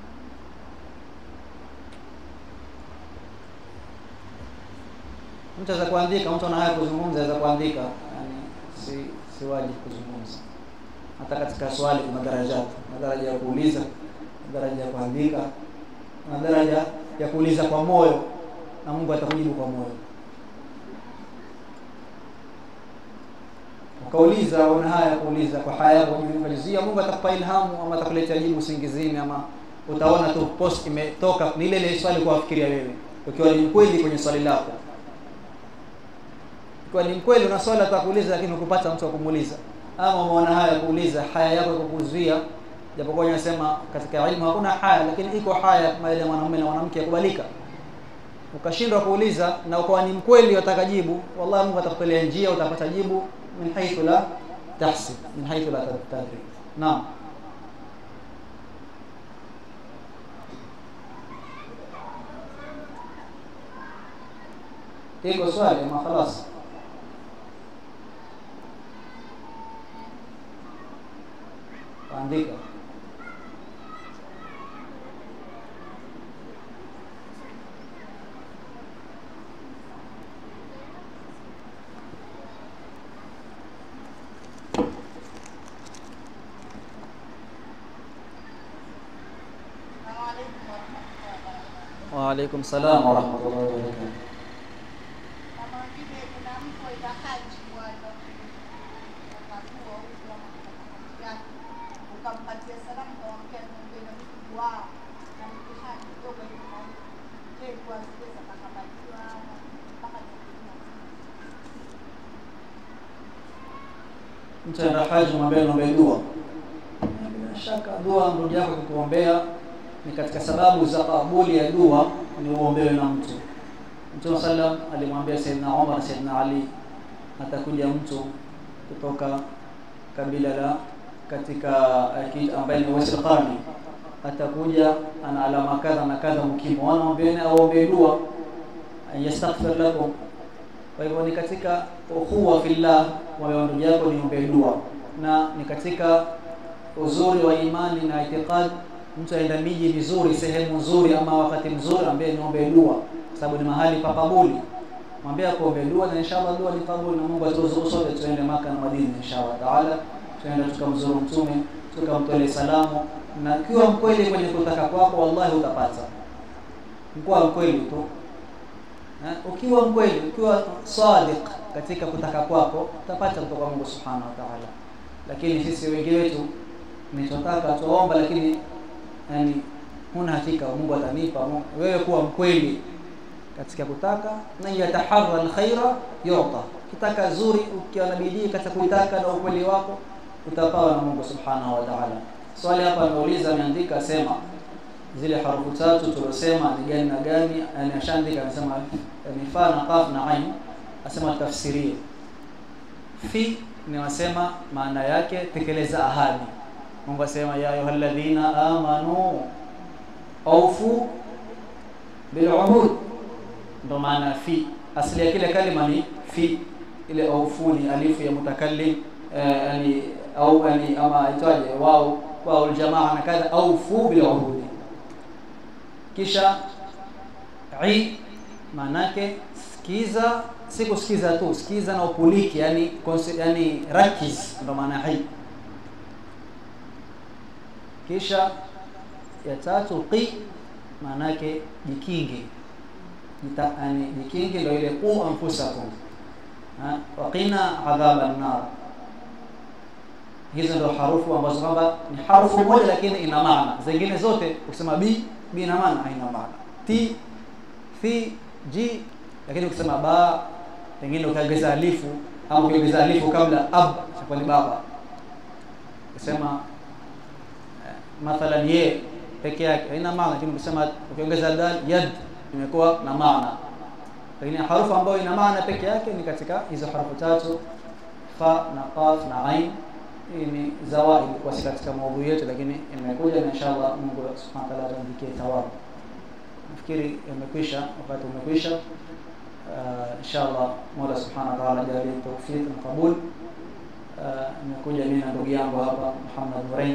mtu aweza kuandika mtu ana haya kuzungumza aweza kuandika yani si si wajibu kuzungumza hata katika swali kuna daraja daraja ya kuuliza daraja ya kuandika na daraja ya kuuliza kwa moyo na Mungu atakujibu kwa moyo ukauliza una haya kuuliza kwa haya yako kujizia Mungu atakupa ilhamu ama atakuletea jibu usingizini ama utaona tu post imetoka ni ile ile swali kwa kufikiria wewe ukiwa ni mkweli kwenye swali lako kwa ni mkweli una swali atakuuliza lakini ukupata mtu wa kumuuliza ama umeona haya kuuliza haya yako kukuzuia japokuwa unasema katika elimu hakuna haya lakini iko haya kama ile mwanamume na mwanamke yakubalika ukashindwa kuuliza na ukawa ni mkweli wataka jibu wallahi Mungu atakupelea njia utapata jibu min haythu la tahsib min haythu la tadri naam iko swali ama خلاص andika Waalaikum salam wa rahmatullahi wa barakatuh. Kama vile kuna mtu aenda haji bwana ukampatia salamu kawambia tuombee na mtu dua na mtihani kidogo hivi maombi je dua zile zakakabaliwa mpaka tukiina mtu anaenda haji mwambie naombe dua bila shaka dua ndugu yako kukuombea ni katika sababu za kabuli ya dua ni uombewe na mtu mtume sallam alimwambia saidna umar na saidna ali atakuja mtu kutoka kabila la katika aki- ambaye ni Uwais Qarni atakuja ana alama kadha na kadha mkimwona mwambieni aombee dua an yastaghfir lakum kwa hivyo ni katika ukhuwa fillah wa ndugu yako niombee dua na ni katika uzuri wa imani na itikad mtu aenda miji mizuri sehemu nzuri ama wakati mzuri ambaye niombee dua kwa sababu ni mahali pa kabuli mwambie akuombee dua na inshallah dua ni kabuli na Mungu aturuzuku sote tuende maka na Madina inshallah taala tuende tukamzuru mtume tukamtolee salamu na kiwa mkweli kwenye kutaka kwako wallahi utapata mkuwa mkweli tu Eh, ukiwa mkweli ukiwa sadiq katika kutaka kwako utapata kutoka Mungu subhanahu wa ta'ala lakini sisi wengi wetu tunachotaka tuomba lakini yani huna hakika Mungu atanipa Mungu- wewe kuwa mkweli katika kutaka na yataharra alkhaira yuta kitaka zuri ukiwa na bidii katika kuitaka na ukweli wako utapawa na Mungu subhanahu wa ta'ala swali hapa ameuliza ameandika sema zile harufu tatu tuliosema ni gani na gani yani ashaandika anasema ni fa na qaf na ain asema tafsirie fi ni wasema maana yake tekeleza ahadi Mungu asema ya ayyuhalladhina amanu awfu bil uhud ndo maana fi asili ya kile kalima ni fi ile awfu ni alifu ya mutakallim eh, yani au yani ama itwaje wao wao aljamaa na kadha awfu bil uhud kisha i maanake sikiza si kusikiza tu sikiza na upuliki yani konsi- yani rakiz ndo maana hi kisha ya tatu qi maanake jikinge Jita- yani jikinge ndo ile qu anfusakum Ha? waqina adhaba nar hizo ndo harufu ambazo kwamba ni harufu moja lakini ina maana zingine zote ukisema bi bi ina maana haina maana ti fi ji lakini ukisema ba pengine ukiongeza alifu au ukiongeza alifu kabla ab itakuwa ni baba ukisema eh, mathalan ye peke yake haina maana lakini ukisema ukiongeza dal yad imekuwa na maana lakini harufu ambayo ina maana peke yake ni katika hizo harufu tatu fa na qaf na ain hii ni zawaid kwa si katika maudhui yetu lakini imekuja na inshallah Mungu subhanahu wa ta'ala atuandikie thawabu nafikiri imekwisha wakati umekwisha uh, inshallah Mola subhanahu wa ta'ala jalie tawfiq na qabul uh, nimekuja mimi na ndugu yangu hapa Muhammad Nurain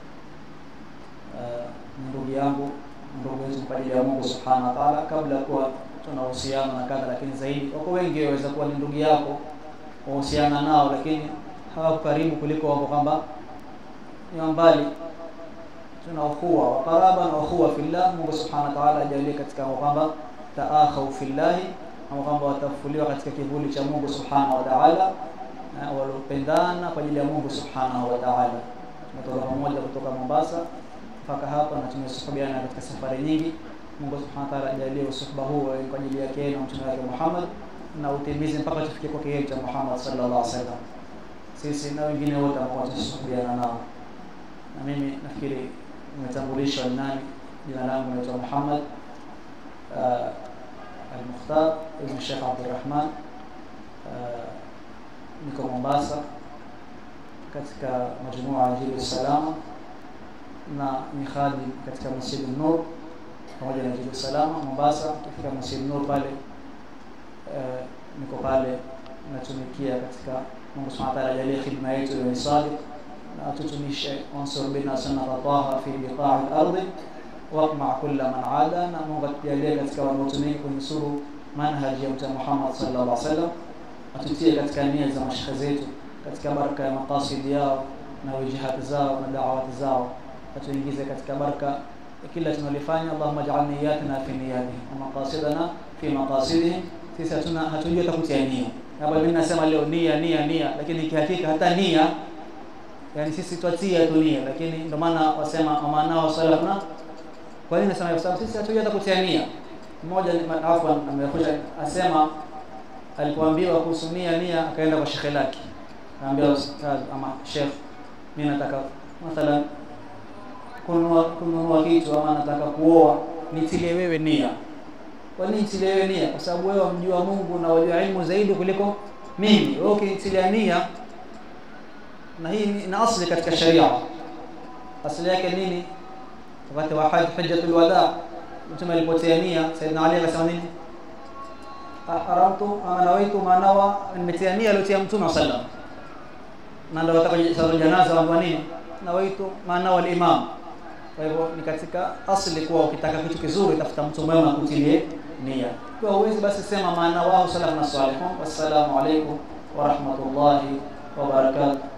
uh, ni ndugu yangu ndugu wetu kwa ajili ya Mungu subhanahu wa ta'ala kabla kuwa tunahusiana na kadha lakini zaidi wako wengi waweza kuwa ni ndugu yako wahusiana nao lakini hawako karibu kuliko wako kwamba ni wa mbali tuna ukhuwa wa qaraba na ukhuwa fillah Mungu subhanahu wa ta'ala ajalie katika kwamba taakhau fillahi au kwamba watafuliwa katika kivuli cha Mungu subhanahu wa ta'ala na walopendana kwa ajili ya Mungu subhanahu wa ta'ala tumetoka pamoja kutoka Mombasa mpaka hapa na tumesuhubiana katika safari nyingi Mungu subhanahu wa ta'ala ajalie usuhba huu uwe kwa ajili yake na mtume wake Muhammad na utimize mpaka tufike kwake yeye cha Muhammad sallallahu alaihi wasallam sisi na wengine wote ambao tunasuhubiana nao na mimi nafikiri nimetambulishwa ni nani jina langu naitwa Muhammad uh, Al-Mukhtar ibn Sheikh Abdulrahman uh, niko Mombasa katika majumua ya Jibu Salama na ni khadim katika Masjid Nur pamoja na Jibu Salama Mombasa katika Masjid Nur pale uh, niko pale natumikia katika Mungu Subhanahu wa ta'ala ajalie khidma yetu iwe sadiq na tutumishe unsur bina sunnata taha fi biqa'i al-ardi waqma kulla man ada na Mungu atujalie katika wanaotumia kunusuru manhaji ya Mtume Muhammad sallallahu alaihi wasallam atutie katika nia za mashekhe zetu katika baraka ya maqasid yao na wijihati zao na da'awati zao atuingize katika baraka ya kila tunalifanya Allahumma ij'al niyatina fi niyatihim wa maqasidana fi maqasidihim sisi hatuna hatujui hata kutia nia hapa mimi nasema leo nia nia nia lakini kihakika hata nia yani sisi twatia tu nia lakini ndio maana wasema amanao salafna kwa nini nasema hivyo? Kwa sababu sisi hatujui hata kutia nia mmoja ni- ma- afwan amekuja asema alipoambiwa kuhusu nia nia akaenda kwa shekhe lake akaambia ustadh ama shekh mimi nataka mathalan kununua kununua kitu ama nataka kuoa nitilie wewe nia kwa nini nitilie wewe nia kwa sababu wewe wamjua Mungu na wajua ilmu zaidi kuliko mimi wewe ukinitilia nia na hii ni na asli katika sharia asli yake nini wakati wa haj hajjatul wada mtume alipotia nia saidina ali akasema nini aramtu ama nawaitu manawa nimetia nia aliyotia mtume sallam na ndio wataka sala janaza wa nini nawaitu manawa al-imam kwa hivyo ni katika asli kuwa ukitaka kitu kizuri tafuta mtu mwema kutilie nia kwa huwezi basi sema maana wao salafu na salihun wassalamu alaikum wa rahmatullahi wa barakatuh